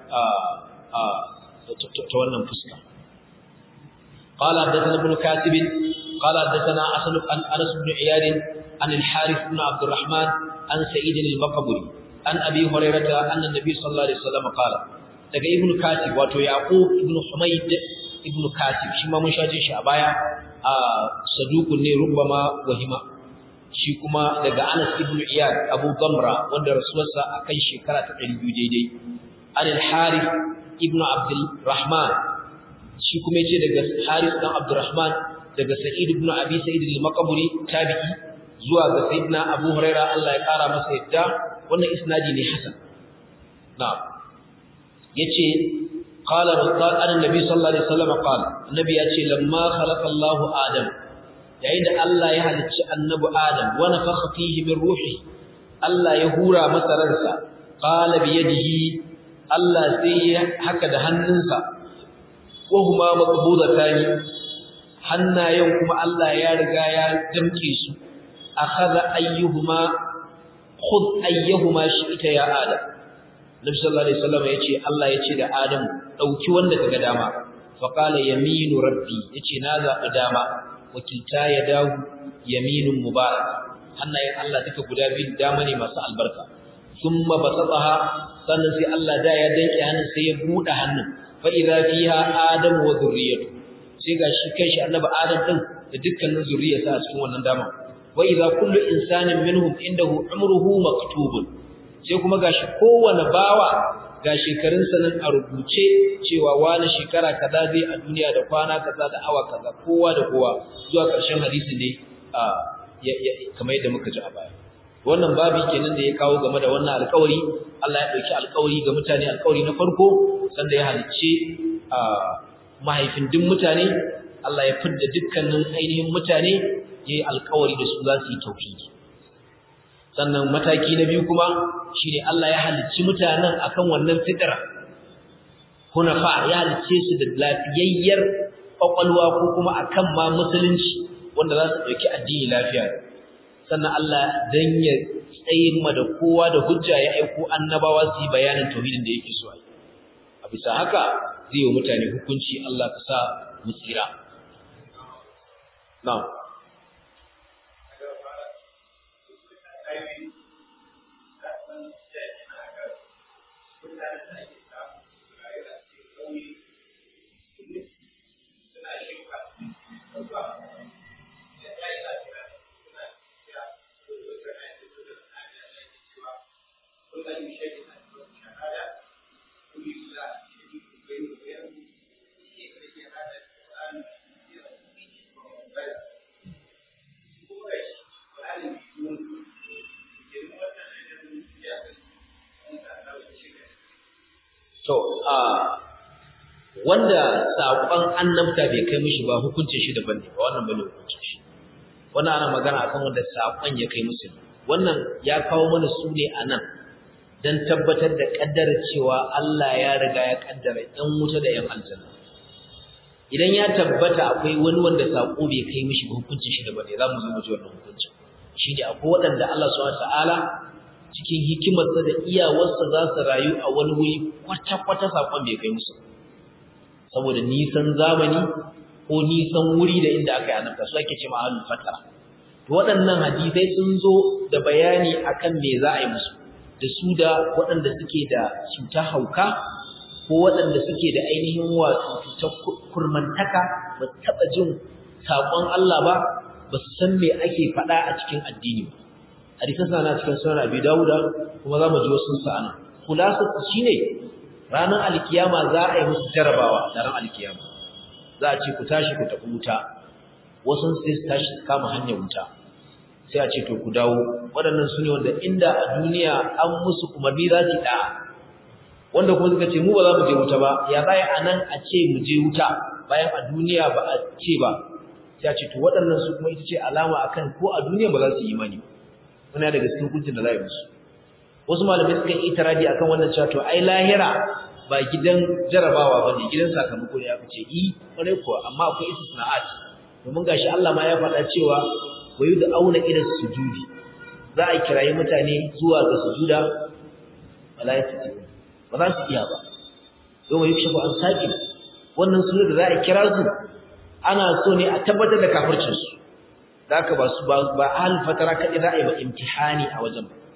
ta wannan fuska قال حدثنا ابن كاتب قال حدثنا حسن عن انس بن عياد عن الحارث بن عبد الرحمن عن سعيد المقبري عن ابي هريره ان النبي صلى الله عليه وسلم قال daga ibn katib wato yaqub ibn humayd ibn katib shi ma mun shaje shi a baya a sadukun ne rubbama wahima shi kuma daga anas ibn iyad abu gamra wanda rasuwarsa akan shekara ta 200 daidai an al harith ibn abdul rahman shi kuma yace daga Haris dan Abdurrahman daga Sa'id ibn Abi Sa'id al-Maqburi tabi'i zuwa ga Sayyidina Abu Huraira Allah ya kara masa yadda wannan isnadi ne hasan na'am yace qala rasul annabi sallallahu alaihi wasallam qala annabi yace lamma khalaqa Allah Adam yayin da Allah ya halicci annabi Adam wa nafakha fihi min ruhi Allah ya hura masa ransa qala bi yadihi Allah sai ya haka da hannunsa wa huma maqbudatani hannayen kuma Allah ya riga ya damke su akhadha ayyuhuma khudh ayyuhuma shi'ta ya adam Nabi sallallahu alaihi wasallam yace Allah yace da Adam dauki wanda kaga dama fa qala yaminu rabbi yace na zabi dama wakilta ya dawo yaminun mubarak hannayen Allah duka guda biyu dama ne masu albarka thumma basataha sannan sai Allah da ya danke hannun sai ya bude hannun fa idza fiha adam wa dhurriyyatu sai gashi kanshi annabi adam din da dukkanin zuriyarsa a cikin wannan dama wa idza kullu insanin minhum indahu umruhu maktubun sai kuma gashi kowane bawa ga shekarunsa nan a rubuce cewa wani shekara kaza zai a duniya da kwana kaza da awa kaza kowa da kowa zuwa ƙarshen hadisi ne a kamar yadda muka ji a baya wannan babi kenan da ya kawo game da wannan alƙawari Allah ya ɗauki alƙawari ga mutane alƙawari na farko sanda ya halicce a mahaifin duk mutane Allah ya fidda dukkanin ainihin mutane yayi alƙawari da su za su yi tauhidi sannan mataki na biyu kuma shine Allah ya halicci mutanen akan wannan fitra hunafa ya halicce su da lafiyayyar kwakwalwa ko kuma akan ma musulunci wanda za su dauki addini lafiya sannan Allah dan ya tsayin ma da kowa da hujja ya aiko annabawa su yi bayanin tauhidin da yake so a bisa haka zai yi mutane hukunci Allah ka sa mu tsira na'am To, a wanda saƙon annabta bai kai mishi ba hukuncin shi daban ne, ba wannan bane hukuncin shi. Wannan ana magana akan wanda saƙon ya kai musu. Wannan ya kawo mana su ne a nan don tabbatar da ƙaddara cewa Allah ya riga ya ƙaddara ‘yan wuta da ‘yan aljanna. Idan ya tabbata akwai wani wanda saƙo bai kai mishi ba hukuncin shi daban ne, za mu zo mu ji wannan hukuncin. Shi ne akwai waɗanda Allah subhanahu wa ta'ala cikin hikimarsa da iyawarsa za su rayu a wani wuri kwata-kwata saƙon bai kai musu saboda nisan zamani ko nisan wuri da inda aka yi annabta su ake ce ma'alul fatara to waɗannan hadisai sun zo da bayani akan me za a yi musu da su da waɗanda suke da cuta hauka ko waɗanda suke da ainihin wato cutar kurmantaka ba su taɓa jin saƙon Allah ba ba su san me ake faɗa a cikin addini ba hadisan sana cikin sunan Abi Dawuda kuma zamu ji wasu sa'ana khulasat shine ranar alkiyama za a yi musu jarabawa da ran alkiyama za a ce ku tashi ku tafi wuta wasu sai su tashi su kama hanyar wuta sai a ce to ku dawo waɗannan su ne wanda inda a duniya an musu umarni za su da wanda kuma suka ce mu ba za mu je wuta ba ya baya a nan a ce mu je wuta bayan a duniya ba a ce ba sai a ce to waɗannan su kuma ita ce alama akan ko a duniya ba za su yi imani ba wani daga cikin hukuncin da za a yi musu wasu malamai suka yi itiradi akan wannan cewa to ai lahira ba gidan jarabawa ba ne gidan sakamako ne aka ce i kwarai kuwa amma akwai istisna'at domin gashi Allah ma ya faɗa cewa wa da auna ila sujudi za a kirayi mutane zuwa ga sujuda wala yastati ba za su iya ba yau mai yukshafu an saki wannan sujuda da za a kira su ana so ne a tabbatar da kafircinsu da haka ba su ba ahal fatara kaɗai za a yi ba imtihani a wajen ba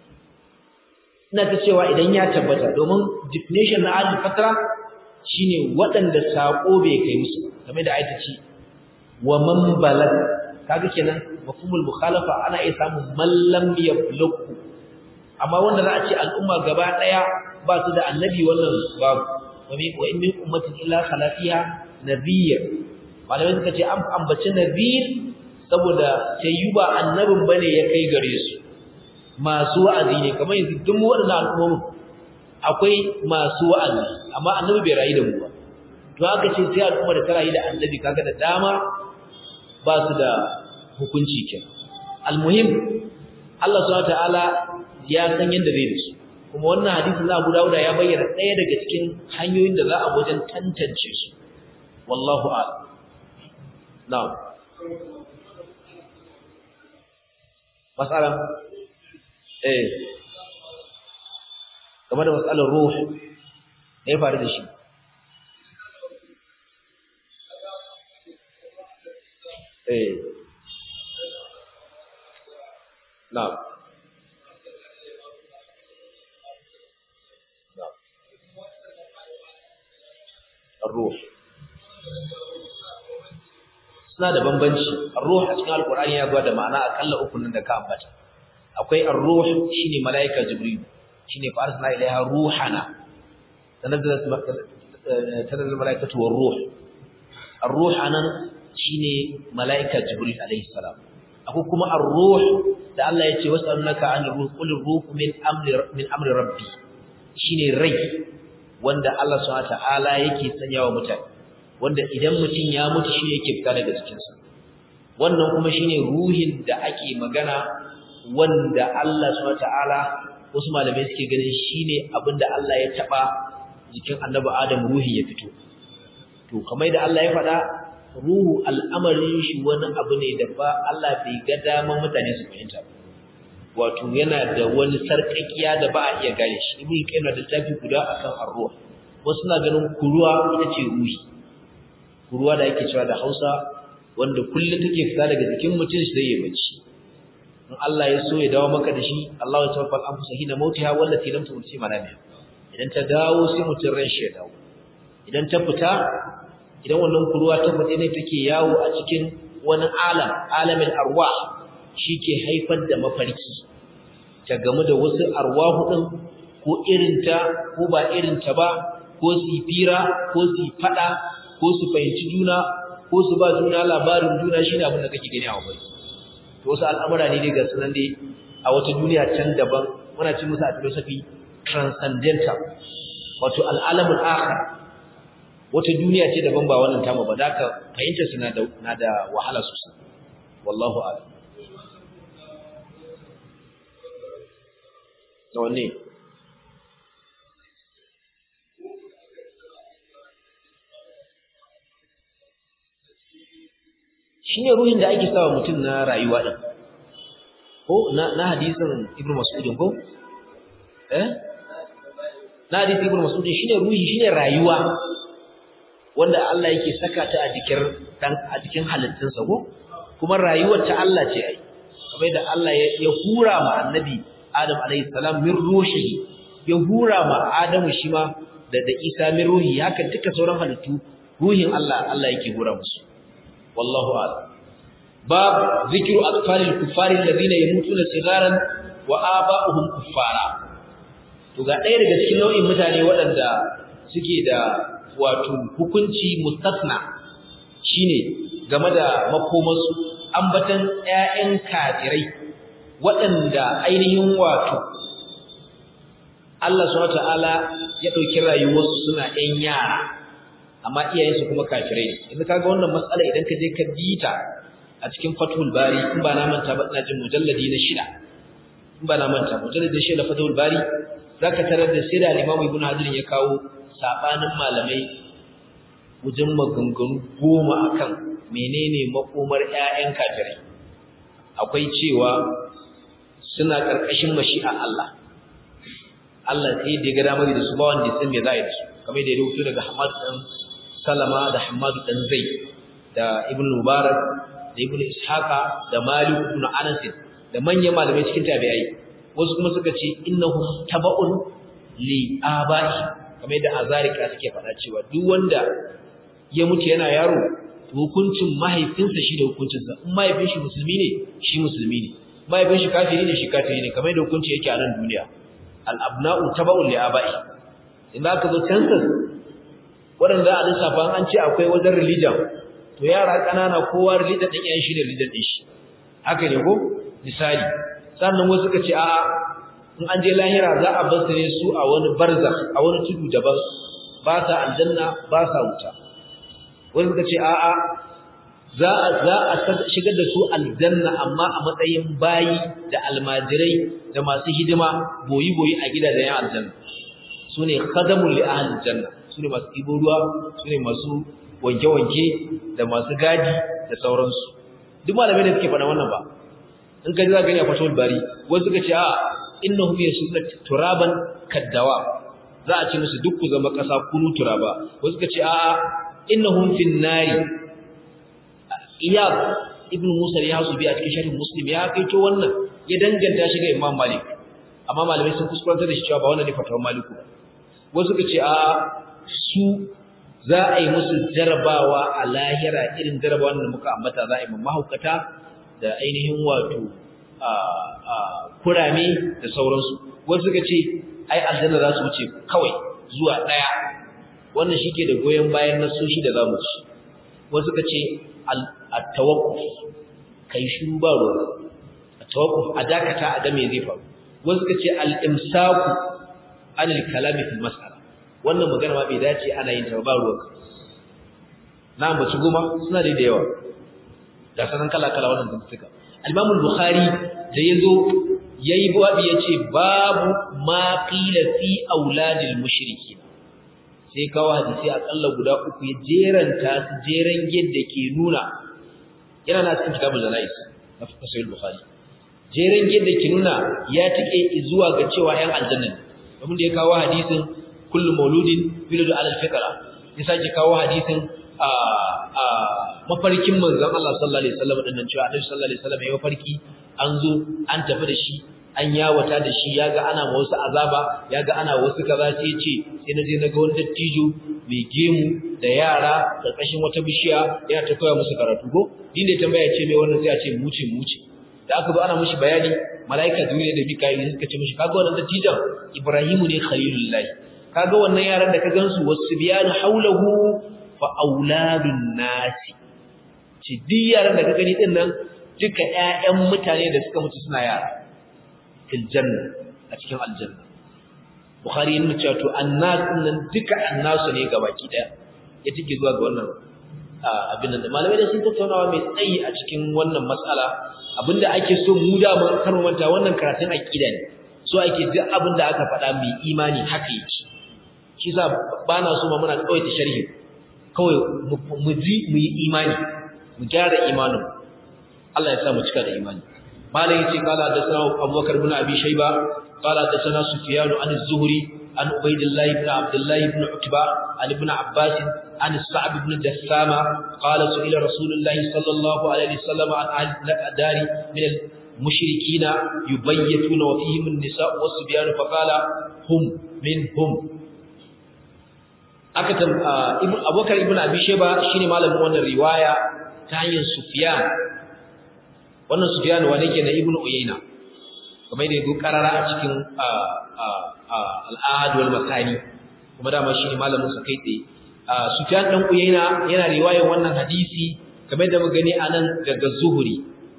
ina ta cewa idan ya tabbata domin definition na ahal fatara shine waɗanda saƙo bai kai musu game da ayata ce wa man balag kaga kenan mafhumul mukhalafa ana iya samun man lam yablughu amma wanda za a ce al'umma gaba ɗaya ba su da annabi wannan babu wa in min ummatin illa khala fiha nadhir malamai suka ce an ambaci nadhir saboda sai ba annabin bane ya kai gare su masu wa'azi ne kamar yanzu duk waɗannan al'ummomin akwai masu wa'azi amma annabi bai rayu da mu ba to aka ce sai al'umma da ta rayu da annabi kaga da dama ba su da hukunci kenan almuhim Allah subhanahu wataala ya san yanda zai da su kuma wannan hadisin na Abu Dawud ya bayyana ɗaya daga cikin hanyoyin da za a wajen tantance su wallahu a'lam na'am masala eh game da matsalar ruh ne ya faru da shi eh na'am الروح suna da bambanci ar-ruh a cikin alqur'ani ya gwada ma'ana akalla uku nan da ka ambata akwai ar-ruh shine malaika jibril shine fa arsalna ilaiha ruhana tanazzalat tanazzalat malaikatu war-ruh ar-ruh anan shine malaika jibril alaihi salam akwai kuma ar-ruh da Allah ya ce wasannaka an ruh qul ruh min amri min amri rabbi shine rai wanda Allah subhanahu wataala yake sanyawa mutane wanda idan mutum ya mutu shi yake fita daga cikin sa wannan kuma shine ruhin da ake magana wanda Allah subhanahu wataala wasu malamai suke ganin shine abinda Allah ya taba jikin Annabi Adam ruhi ya fito to kamar da Allah ya faɗa ruhu al'amarin shi wani abu ne da ba Allah bai ga daman mutane su fahimta wato yana da wani sarkakiya da ba a iya gane shi ibn qayyim da tafi guda akan ar-ruh wasu na ganin kuruwa ita ce ruhi kuruwa da yake cewa da Hausa wanda kullun take fita daga jikin mutum shi zai yi bacci in Allah ya so ya dawo maka da shi Allah ya tawaffal anfusa hina mautiha wallati lam tumti manamiha idan ta dawo sai mutum ran shi ya dawo idan ta fita idan wannan kuruwa ta fita ne take yawo a cikin wani alam alamin arwah ke haifar da mafarki ta gamu da wasu arwahu din ko irinta ko ba irinta ba ko su fira ko su fada ko su fahimci juna ko su ba juna labarin juna shine abin da kake gani a mafarki to wasu al'amura ne ga sunan dai a wata duniya can daban muna ci musu a philosophy transcendental wato al'alamul akhir wata duniya ce daban ba wannan tamu ba da ka fahimta suna da na da wahala sosai wallahu a'lam wanne shine ruhin da ake sawa mutum na rayuwa din ko na na hadisin ibnu mas'ud ko eh na hadisin ibnu mas'ud shine ruhi shine rayuwa wanda Allah yake saka ta a jikin dan a cikin halittunsa ko kuma rayuwar ta Allah ce ai kamar da Allah ya hura ma annabi Adam alayhi salam min ruhihi ya hura ma Adamu shi ma da da Isa min ruhi haka duka sauran halittu ruhin Allah Allah yake hura musu wallahu a'lam bab zikru atfalil kuffari alladhina yamutuna sigaran wa aba'uhum kuffara to ga ɗaya daga cikin nau'in mutane waɗanda suke da wato hukunci mustasna shine game da makomarsu ambatan ƴaƴan kafirai waɗanda ainihin wato Allah subhanahu wataala ya ɗauki rayuwarsu suna ƴan yara amma iyayensu kuma kafirai ne yanzu kaga wannan matsala idan ka je ka bita a cikin Fathul Bari in ba na manta ba ina jin mujalladi na shida in ba na manta mujalladi na shida Fathul Bari zaka tarar da sai da Imam Ibn Hajar ya kawo sabanin malamai wajen maganganu goma akan menene makomar ƴaƴan kafirai akwai cewa suna karkashin mashi'a Allah Allah sai da ya ga damar da su ba wanda ya san me za a yi da su kamar da ya rubuto daga Hamad dan Salama da Hamad dan Zaid da Ibn Mubarak da Ibn Ishaqa da Malik ibn Anas da manyan malamai cikin tabi'ai wasu kuma suka ce innahum taba'un li aba'i kamar da azarika suke faɗa cewa duk wanda ya mutu yana yaro hukuncin mahaifinsa shi da hukuncinsa in mahaifin shi musulmi ne shi musulmi ne mahaifin shi kafiri ne shi kafiri ne kamar da hukunci yake a nan duniya al-abna'u taba'un li aba'i in aka zo census waɗanda a lissafa an ce akwai wajen religion to yara ƙanana kowa religion ɗin yan shi da religion ɗin shi haka ne ko misali sannan wasu suka ce a'a in an je lahira za a bar ne su a wani barzakh a wani tudu daban ba sa aljanna ba sa wuta wani suka ce a'a za a za a shigar da su aljanna amma a matsayin bayi da almajirai da masu hidima boyi boyi a gidajen yan aljanna sune khadamul li ahli janna sune masu ibo ruwa sune masu wanke wanke da masu gadi da sauransu duk malamai da suke faɗa wannan ba in ka ji za ka gani a fatawul bari wasu suka ce a innahum yasuna turaban kaddawa za a ce musu duk ku zama ƙasa kunu turaba wasu suka ce a innahum fin nari iyad ibn musa ya hasu bi a cikin sharhin muslim ya kaito wannan ya danganta shi ga imam malik amma malamai sun kuskurantar da shi cewa ba wannan ne fatawar maliku wasu suka ce a su za a yi musu jarabawa a lahira irin jarabawa da muka ambata za a yi mahaukata da ainihin wato kurame da sauransu wasu suka ce ai aljanna za su wuce kawai zuwa ɗaya wannan shi ke da goyon bayan nasoshi da za mu ci wasu suka ce at-tawakkuf kai shiru ba ruwa at-tawakkuf a dakata a ga me zai faru wasu suka ce al-imsaku anil kalami fil mas'ala wannan magana ma bai dace ana yin ta ba ruwa na ambaci goma suna da yawa da sanan kala kala wannan zantuka al-imam al-bukhari da yazo yayi babu yace babu ma qila fi auladil mushrikin sai kawo hadisi akalla guda uku ya jeranta su jeran yadda ke nuna yana na cikin kitabul zanais na sahih bukhari jeran yadda ke nuna ya tike zuwa ga cewa yan aljanna ne domin da ya kawo hadisin kullu mauludin yuladu ala alfitra ya sake kawo hadisin a a mafarkin manzon Allah sallallahu alaihi wasallam din nan cewa Annabi sallallahu alaihi wasallam ya mafarki an zo an tafi da shi an yawata da shi yaga ana ma wasu azaba yaga ana wasu kaza sai ce sai na je na ga wani dattijo mai gemu da yara karkashin wata bishiya yana ta koya musu karatu ko din da tambaya ce mai wannan sai a ce muce muce da aka zo ana mishi bayani malaika jibril da mikail suka ce mishi kaga wannan dattijon ibrahimu ne khalilullahi kaga wannan yaran da ka gansu wasu biyanu haulahu fa auladun nasi ci duk yaran da ka gani din nan duka ƴaƴan mutane da suka mutu suna yara fil janna a cikin aljanna bukhari yana cewa to annas nan duka annasu ne gabaki daya ya take zuwa ga wannan abin nan malamai da sun tattaunawa mai tsayi a cikin wannan matsala abinda ake so mu da mun kar manta wannan karatun aqida ne so ake duk abinda aka faɗa mai imani haka yake shi sa bana so ma muna kawai ta sharhi kawai mu ji mu yi imani mu gyara imanin Allah ya sa mu cika da imani malai yace kala da sanan Abubakar ibn Abi Shayba kala da sanan Sufyan an az-Zuhri an Ubaydillah ibn Abdullah ibn Utba an ibn Abbas an Sa'd ibn Jassama qala su'ila Rasulullah sallallahu alaihi wasallam an ahli dari min al-mushrikeen yubayyituna wa fihim an-nisa' was-subyan fa qala hum minhum aka ibn Abubakar ibn Abi Shayba shine malamin wannan riwaya ta hanyar Sufyan wannan Sufyan wanda yake na Ibn Uyayna kamar da yake karara a cikin al-Ahad wal Masani kuma dama shine malamin sa kai tsaye Sufyan dan Uyayna yana riwayar wannan hadisi kamar da muka gani anan daga Zuhri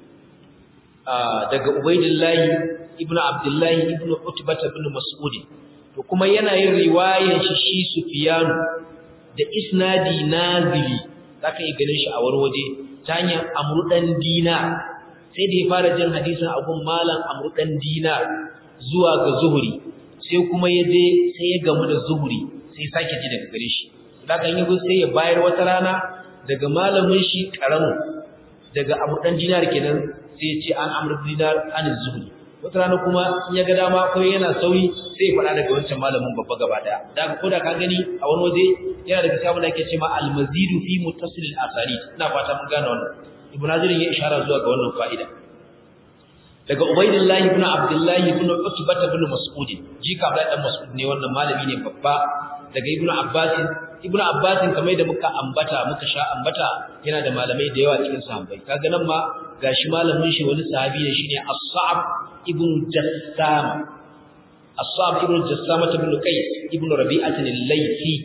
daga Ubaydillah ibn Abdullah ibn Utbah ibn Mas'ud to kuma yana yin riwayar shi shi Sufyan da isnadi nazili zaka yi ganin shi a wani waje ta hanyar amrudan dina sai da ya fara jin hadisin abun malam amru dan dinar zuwa ga zuhuri sai kuma ya je sai ya gamu da zuhuri sai sake ji daga gare shi daga yin sai ya bayar wata rana daga malamin shi karamin daga amru dan dinar kenan sai ya ce an amru dinar an zuhuri wata rana kuma in ya ga dama ko yana sauri sai ya faɗa daga wancan malamin babba gaba daya daga ko da ka gani a wani waje yana daga sabon da ake cewa al-mazidu fi muttasil al-asanid ina fata mun gane wannan ibn Hazir ya ishara zuwa ga wannan fa'ida daga Ubaydullah ibn Abdullah ibn Utbah ibn Mas'ud jika Abdullah dan Mas'ud ne wannan malami ne babba daga Ibn Abbas Ibn Abbas kamar da muka ambata muka sha ambata yana da malamai da yawa cikin sahabbai kaga nan ma gashi malamin shi wani sahabi ne shine As-Sa'ab ibn Jassama As-Sa'ab ibn Jassama ibn Qais ibn Rabi'ah al-Laythi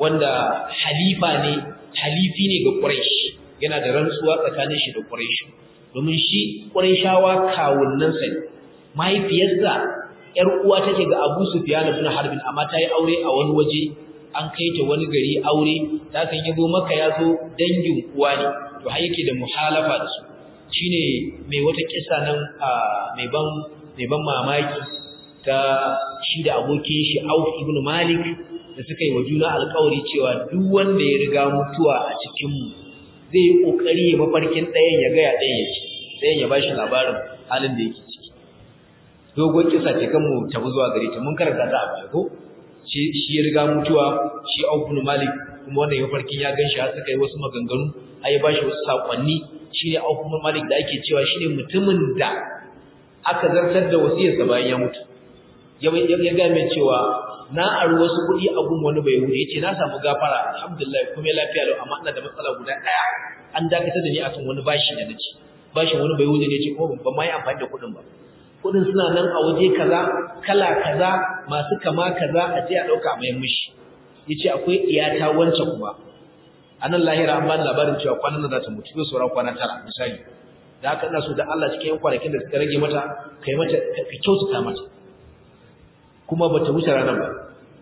wanda halifa ne halifi ne ga Quraysh yana da rantsuwa tsakanin shi da Quraysh domin shi Qurayshawa kawunnan sa mahaifiyarsa yar uwa take ga Abu Sufyan ibn Harb amma ta yi aure a wani waje an kai ta wani gari aure ta kan yabo maka yazo dangin uwa ne to har yake da muhalafa da su shine mai wata kissa nan mai ban mai ban mamaki ta shi da abokin shi Auf ibn Malik da suka yi wa juna alƙawari cewa duk wanda ya riga mutuwa a cikin mu zai yi kokari ya mafarkin ɗayan ya ga ya ɗayan yake ɗayan ya bashi labarin halin da yake ciki dogon kisa ce kan mu tafi zuwa gare ta mun karanta ta a baya ko shi shi ya riga mutuwa shi Auf ibn Malik kuma wannan ya farkin ya ganshi har suka yi wasu maganganu ai ba shi wasu sakonni shine Auf ibn Malik da ake cewa shine mutumin da aka zartar da wasiyarsa bayan ya mutu ya ya ga mai cewa na ari wasu kuɗi a gun wani bai wuce yace na samu gafara alhamdulillah kuma lafiya lau amma ina da matsala guda ɗaya an dakatar da ni akan wani bashi da naci bashin wani bai wuce ne ce kuma ban ma yi amfani da kuɗin ba kuɗin suna nan a waje kaza kala kaza masu kama kaza a je a ɗauka a mayan mishi yace akwai iyata wancan kuma a nan lahira an bani labarin cewa kwanan nan za ta mutu zai sauran kwana tara misali da haka ina so da Allah cikin yan kwanakin da suka rage mata kai mata ka kyautata mata kuma ba ta wuce ranar ba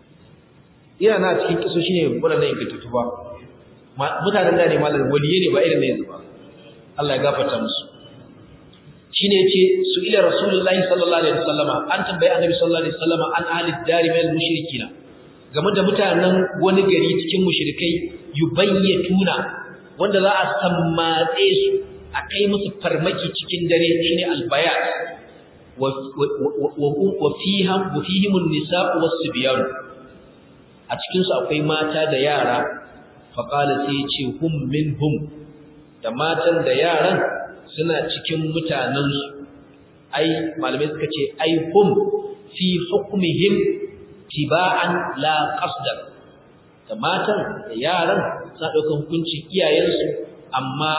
ina na cikin kiso shine wadannan ingantattu ba mutanen da ne malam waliye ne ba irin ne yanzu ba Allah ya gafarta musu shine yace su ila rasulullahi sallallahu alaihi wasallama an tambayi annabi sallallahu alaihi wasallama an ahli dari min mushrikina game da mutanen wani gari cikin mushrikai yubayyatuna wanda za a sammatse su a kai musu farmaki cikin dare shine albayat wa wa fihim wa fihim an-nisa'u was-sibyan a cikin su akwai mata da yara fa qala sai yace hum minhum da matan da yaran suna cikin mutanen su ai malamai suka ce ai hum fi hukmihim tiba'an la qasdan da matan da yaran suna ɗaukar hukuncin iyayensu amma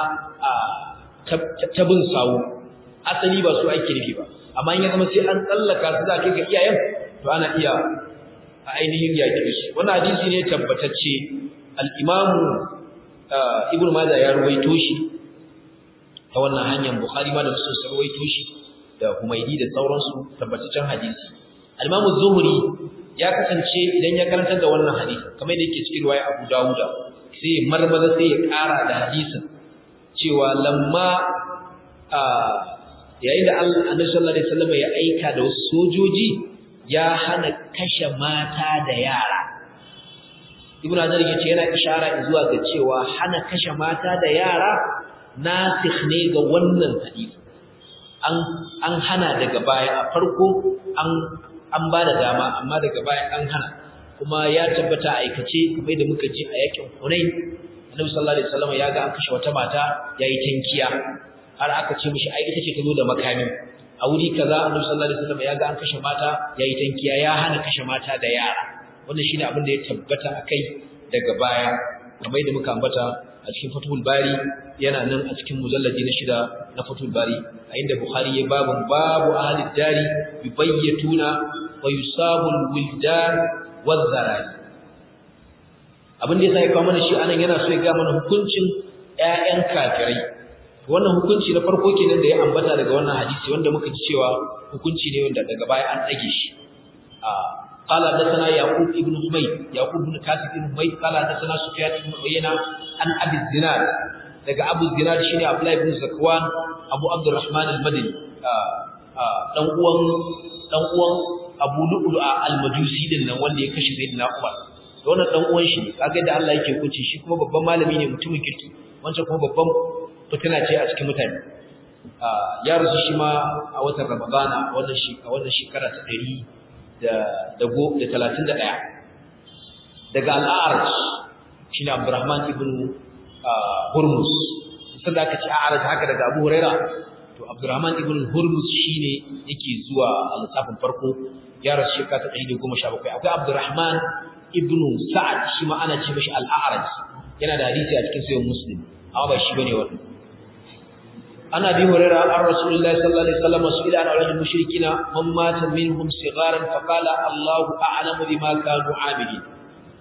ta bin sawu asali ba su ake nufi ba amma in ya zama sai an tsallaka su za kai ga iyayen to ana iya a ainihin yaƙi su wannan hadisi ne tabbatacce al-imamu ibn majah ya ruwaito shi ta wannan hanyar bukhari ma da muslim sun ruwaito shi da humaydi da sauransu tabbataccen hadisi al-imamu zuhri ya kasance idan ya karantar da wannan hadisi kamar da yake cikin riwaya Abu Dawuda sai marmaza sai ya ƙara da hadisin cewa lamma yayin da Annabi sallallahu alaihi wasallam ya aika da wasu sojoji ya hana kashe mata da yara Ibn Hajar yace yana ishara zuwa ga cewa hana kashe mata da yara nasikh ne ga wannan hadisi an an hana daga baya a farko an an ba da dama amma daga baya an hana kuma ya tabbata aikace kamar da muka ji a yakin Hunain Annabi sallallahu alaihi wasallam ya ga an kashe wata mata yayi tankiya har aka ce mishi ai ita ce ta zo da makami a wuri kaza Annabi sallallahu alaihi wasallam ya ga an kashe mata yayi tankiya ya hana kashe mata da yara wannan shine abin da ya tabbata akai daga baya kamar da muka ambata a cikin Fathul Bari yana nan a cikin mujalladi na shida na Fathul Bari a inda Bukhari ya babu babu ahli dari yubayyituna wa yusabu alwildan wazarari abin da yasa ya kawo mana shi anan yana so ya ga mana hukuncin ƴaƴan kafirai wannan hukunci na farko kenan da ya ambata daga wannan hadisi wanda muka ji cewa hukunci ne wanda daga baya an dage shi قال حدثنا يعقوب ابن حميد يعقوب بن كاسب بن حميد قال حدثنا سفيان بن عيينة عن ابي الزناد daga Abu Zinad shine Abdullah ibn Zakwan Abu Abdurrahman al-Madani dan uwan dan uwan Abu Lu'lu'a al-Majusi din nan wanda ya kashe Sayyidina Umar da wannan dan uwan shi kaga da Allah yake kunci shi kuma babban malami ne mutumin kirki wancan kuma babban fitina ce a cikin mutane ya rasu shi ma a watan Ramadana wannan shi a wannan shekara ta 100 da da go da 31 daga al-A'raj shine Abdurrahman ibn Hurmus sai da aka ci A'raj haka daga Abu Huraira to Abdurrahman ibn Hurmus shine yake zuwa a lissafin farko ya rasu shekara ta 117 akwai Abdurrahman ibn Sa'ad shi ma ana ce mishi al-A'raj yana da hadisi a cikin sahih Muslim amma ba shi bane wannan ana bi hurairah an rasulullahi sallallahu alaihi wasallam su'ila an awlad mushrikina man mata minhum sigharan fa qala Allahu a'lamu bima kanu 'amilin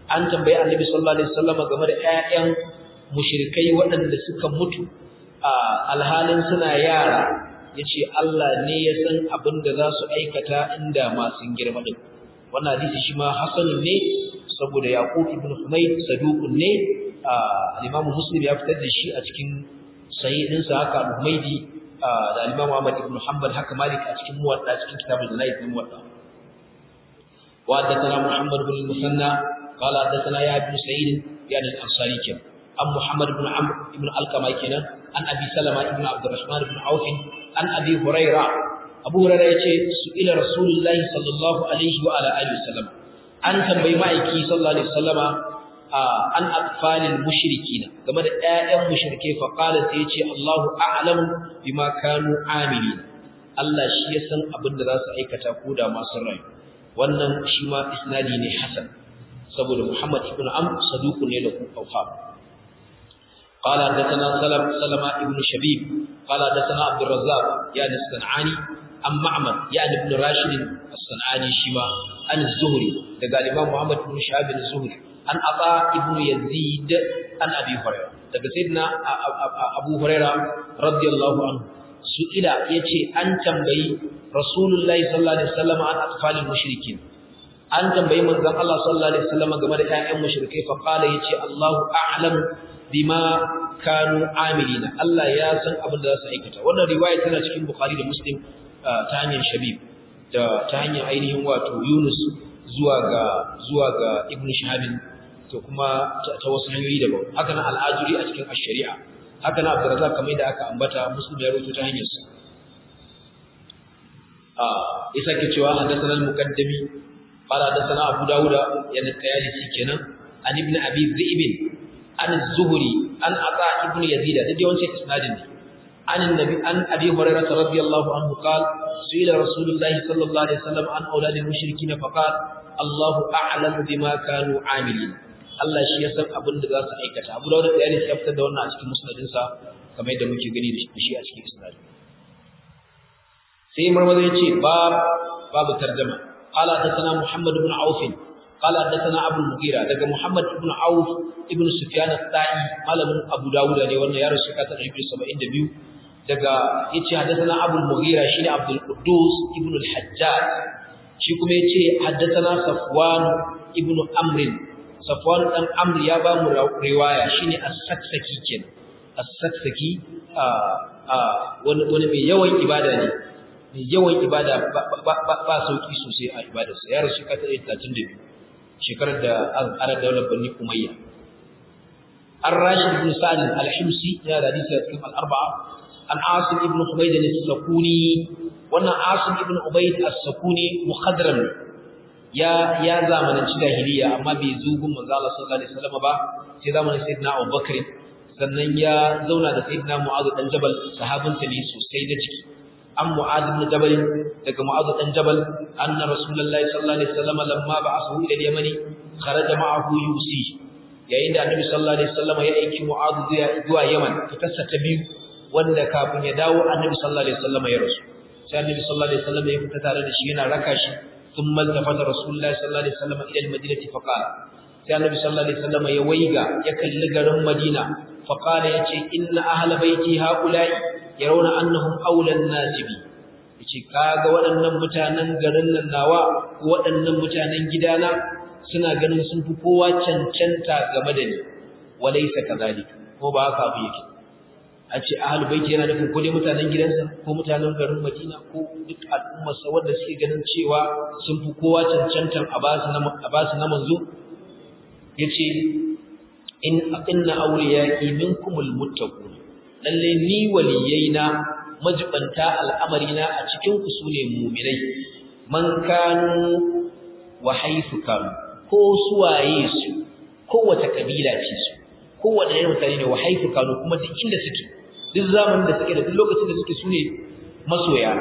an tambayi annabi sallallahu alaihi wasallam game da ƴaƴan mushrikai waɗanda suka mutu a alhalin suna yara yace Allah ne ya san abin da za su aikata inda ma sun girma din wannan hadisi shi ma hasanun ne saboda yaqub ibn humayd saduqun ne al-imam muslim ya fitar da shi a cikin sahihin sa haka al-humaydi da al-imam ahmad ibn hanbal haka malik a cikin muwatta cikin kitabul janaid din muwatta wa haddathana muhammad ibn al-musanna qala haddathana ya ibn sa'id yani al-ansari kin an muhammad ibn amr ibn al-qama kenan an abi salama ibn abdurrahman ibn auf an abi hurairah abu hurairah yace su ila rasulullahi sallallahu alaihi wa ala alihi wasallam an tambayi ma'aiki sallallahu alaihi wasallama an atfalil mushrikina game da ƴaƴan mushrike fa qala sai yace Allahu a'lamu bima kanu amilin Allah shi ya san abin da za su aikata ko da masu rayu wannan shi ma isnadi ne hasan saboda Muhammad ibn Amr saduqun ne da kufa قال حدثنا سلم سلمة ابن شبيب قال حدثنا عبد الرزاق يعني الصنعاني عن معمر يعني ابن راشد الصنعاني شيما عن الزهري daga Imam Muhammad ibn Shahab az-Zuhri an Aba ibn Yazid an Abi Hurairah daga Sayyidina Abu Hurairah radiyallahu anhu su ila yace an tambayi Rasulullahi sallallahu alaihi wasallam an atfalil mushrikin an tambayi manzon Allah sallallahu alaihi wasallam game da ƴaƴan mushrikai fa qala yace Allahu a'lam bima kanu amilina Allah ya san abin da za su aikata wannan riwaya tana cikin Bukhari da Muslim ta hanyar Shabib da ta hanyar ainihin wato Yunus zuwa ga zuwa ga Ibn Shihab to kuma ta wasu hanyoyi daban haka nan al-Ajuri a cikin ash-Shari'a haka nan Abdurrazzaq kamar da aka ambata Muslim ya rawaito ta hanyar sa ah isa ke cewa hadathana al-Muqaddami qala hadathana Abu Dawud yana tayalisi kenan an ibn Abi Dhi'b an az-Zuhri an Ata ibn Yazid da dai wancan isnadin ne عن النبي عن ابي هريره رضي الله عنه قال سئل رسول الله صلى الله عليه وسلم عن اولاد المشركين فقال الله اعلم بما كانوا عاملين Allah shi ya san abin da za su aikata Abu Dawud da ya fitar da wannan a cikin musnadin sa kamar yadda muke gani da shi a cikin isnad sai marmaza yace bab babu tarjuma qala hadathana Muhammad ibn Auf qala hadathana Abu Mughira daga Muhammad ibn Auf ibn Sufyan al-Ta'i malamin Abu Dawud ne wannan ya rasu ka 172 daga yace hadathana Abu al-Mughira shine Abdul Quddus ibn al-Hajjaj shi kuma yace hadathana Safwan ibn Amr Safwan dan Amr ya ba mu riwaya shine as-Saksaki ken as-Saksaki a a wani wani mai yawan ibada ne mai yawan ibada ba sauki sosai a ibadarsa ya rasu ka 32 shekarar da an daular Bani Umayya Ar-Rashid ibn Sa'd al-Himsi ya da hadisi a cikin al-Arba'a an Asim ibn Ubayd al-Sakuni wannan Asim ibn Ubayd al-Sakuni mukhadram ya ya zamananci jahiliya amma bai zugun manzo Allah sallallahu alaihi wasallam ba sai zamanin Sayyidina Abu Bakr sannan ya zauna da Sayyidina Mu'adh dan Jabal sahabinsa ne sosai da ciki an Mu'adh ibn Jabal daga Mu'adh dan Jabal anna Rasulullahi sallallahu alaihi wasallam lamma ba'athahu ila al-Yaman kharaja ma'ahu yusi yayin da Annabi sallallahu alaihi wasallam ya aiki Mu'adh zuwa Yaman fitarsa ta biyu wanda kafin ya dawo Annabi sallallahu alaihi wasallam ya rasu sai Annabi sallallahu alaihi wasallam ya fita tare da shi yana raka shi thumma tafata Rasulullahi sallallahu alaihi wasallam ila al-Madinati faqala sai Annabi sallallahu alaihi wasallam ya waiga ya kalli garin Madina faqala yace inna ahla baiti haula'i yarawna annahum awla an-nas bi yace kaga waɗannan mutanen garin nan nawa ko waɗannan mutanen gidana suna ganin sun fi kowa cancanta game da ni walaysa kadhalika ko ba haka abu yake a ce ahlul baiti yana nufin ko dai mutanen gidansa ko mutanen garin Madina ko duk al'ummar sa wanda suke ganin cewa sun fi kowa cancantan a basu na a basu na manzo yace in inna awliyai minkumul muttaqun lalle ni waliyaina majibanta al'amarina a cikin ku sune mu'minai man kanu wa haythu kanu ko suwaye su kowace kabila ce su kowace irin mutane ne wa haythu kanu kuma duk inda suke duk zamanin da suke da duk lokacin da suke sune masoya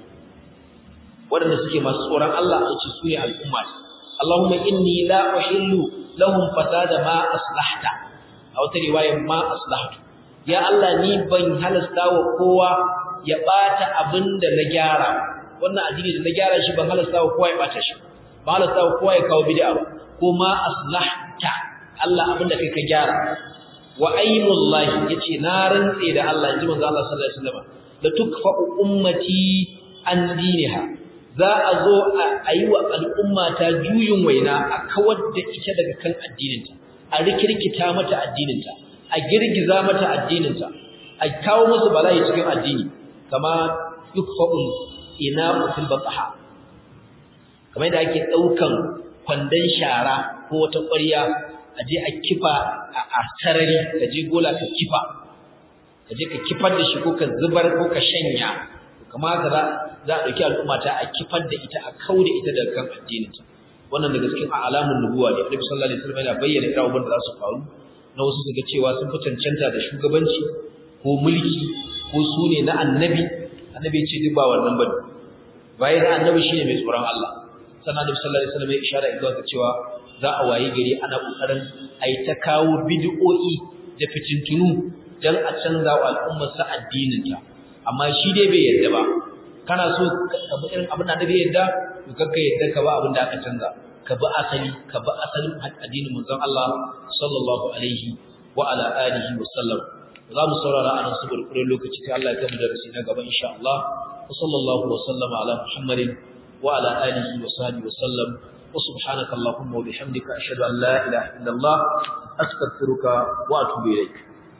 waɗanda suke masu tsoron Allah a ce sune al'umma Allahumma inni la uhillu lahum fasada ma aslahta a wata riwaya ma aslahtu ya Allah ni ban halasta wa kowa ya bata abinda na gyara wannan addini da na gyara shi ban halasta wa kowa ya bata shi ban halasta wa kowa ya kawo bid'a ba ko ma aslah aslahta Allah abinda kai ka gyara wa aymullahi yace na rantse da Allah inji manzo Allah sallallahu alaihi wasallam la tukfa ummati an diniha za a zo a yi wa al'umma ta juyin waina a kawar da ita daga kan addininta a rikirkita mata addininta a girgiza mata addininta a kawo musu bala'i cikin addini kama yukfa'un ina fil bataha kamar yadda ake daukan kwandon shara ko wata ƙwarya a je a kifa a sarari ka je gola ka kifa ka je ka kifar da shi ko ka zubar ko ka shanya kamar haka za za a ɗauki al'umma ta a kifar da ita a kauda ita daga kan addininta wannan daga cikin alamun nubuwa ne Annabi sallallahu alaihi wasallam yana bayyana irin abubuwan da za su faru na wasu su ga cewa sun fi cancanta da shugabanci ko mulki ko su ne na annabi annabi ya ce duk ba wannan bane bayan annabi shine mai tsoron Allah sannan Annabi sallallahu alaihi wasallam ya ishara zuwa ga cewa za a wayi gari ana kokarin ai ta kawo bid'o'i da fitintunu dan a canza wa al'ummar sa addinin ta amma shi dai bai yarda ba kana so ka bi irin abin da annabi ya yarda to kakka yarda ka ba abin da aka canza ka bi asali ka bi asalin addinin manzon Allah sallallahu alaihi wa ala alihi wa sallam za mu saurara a nan saboda kudin lokaci sai Allah ya kai mu darasi na gaba insha Allah wa sallallahu wa sallama ala Muhammadin wa ala alihi wa sahbihi wa sallam wa subhanaka allahumma wa bihamdika ashhadu an la ilaha illa Allah astaghfiruka wa atubu ilaik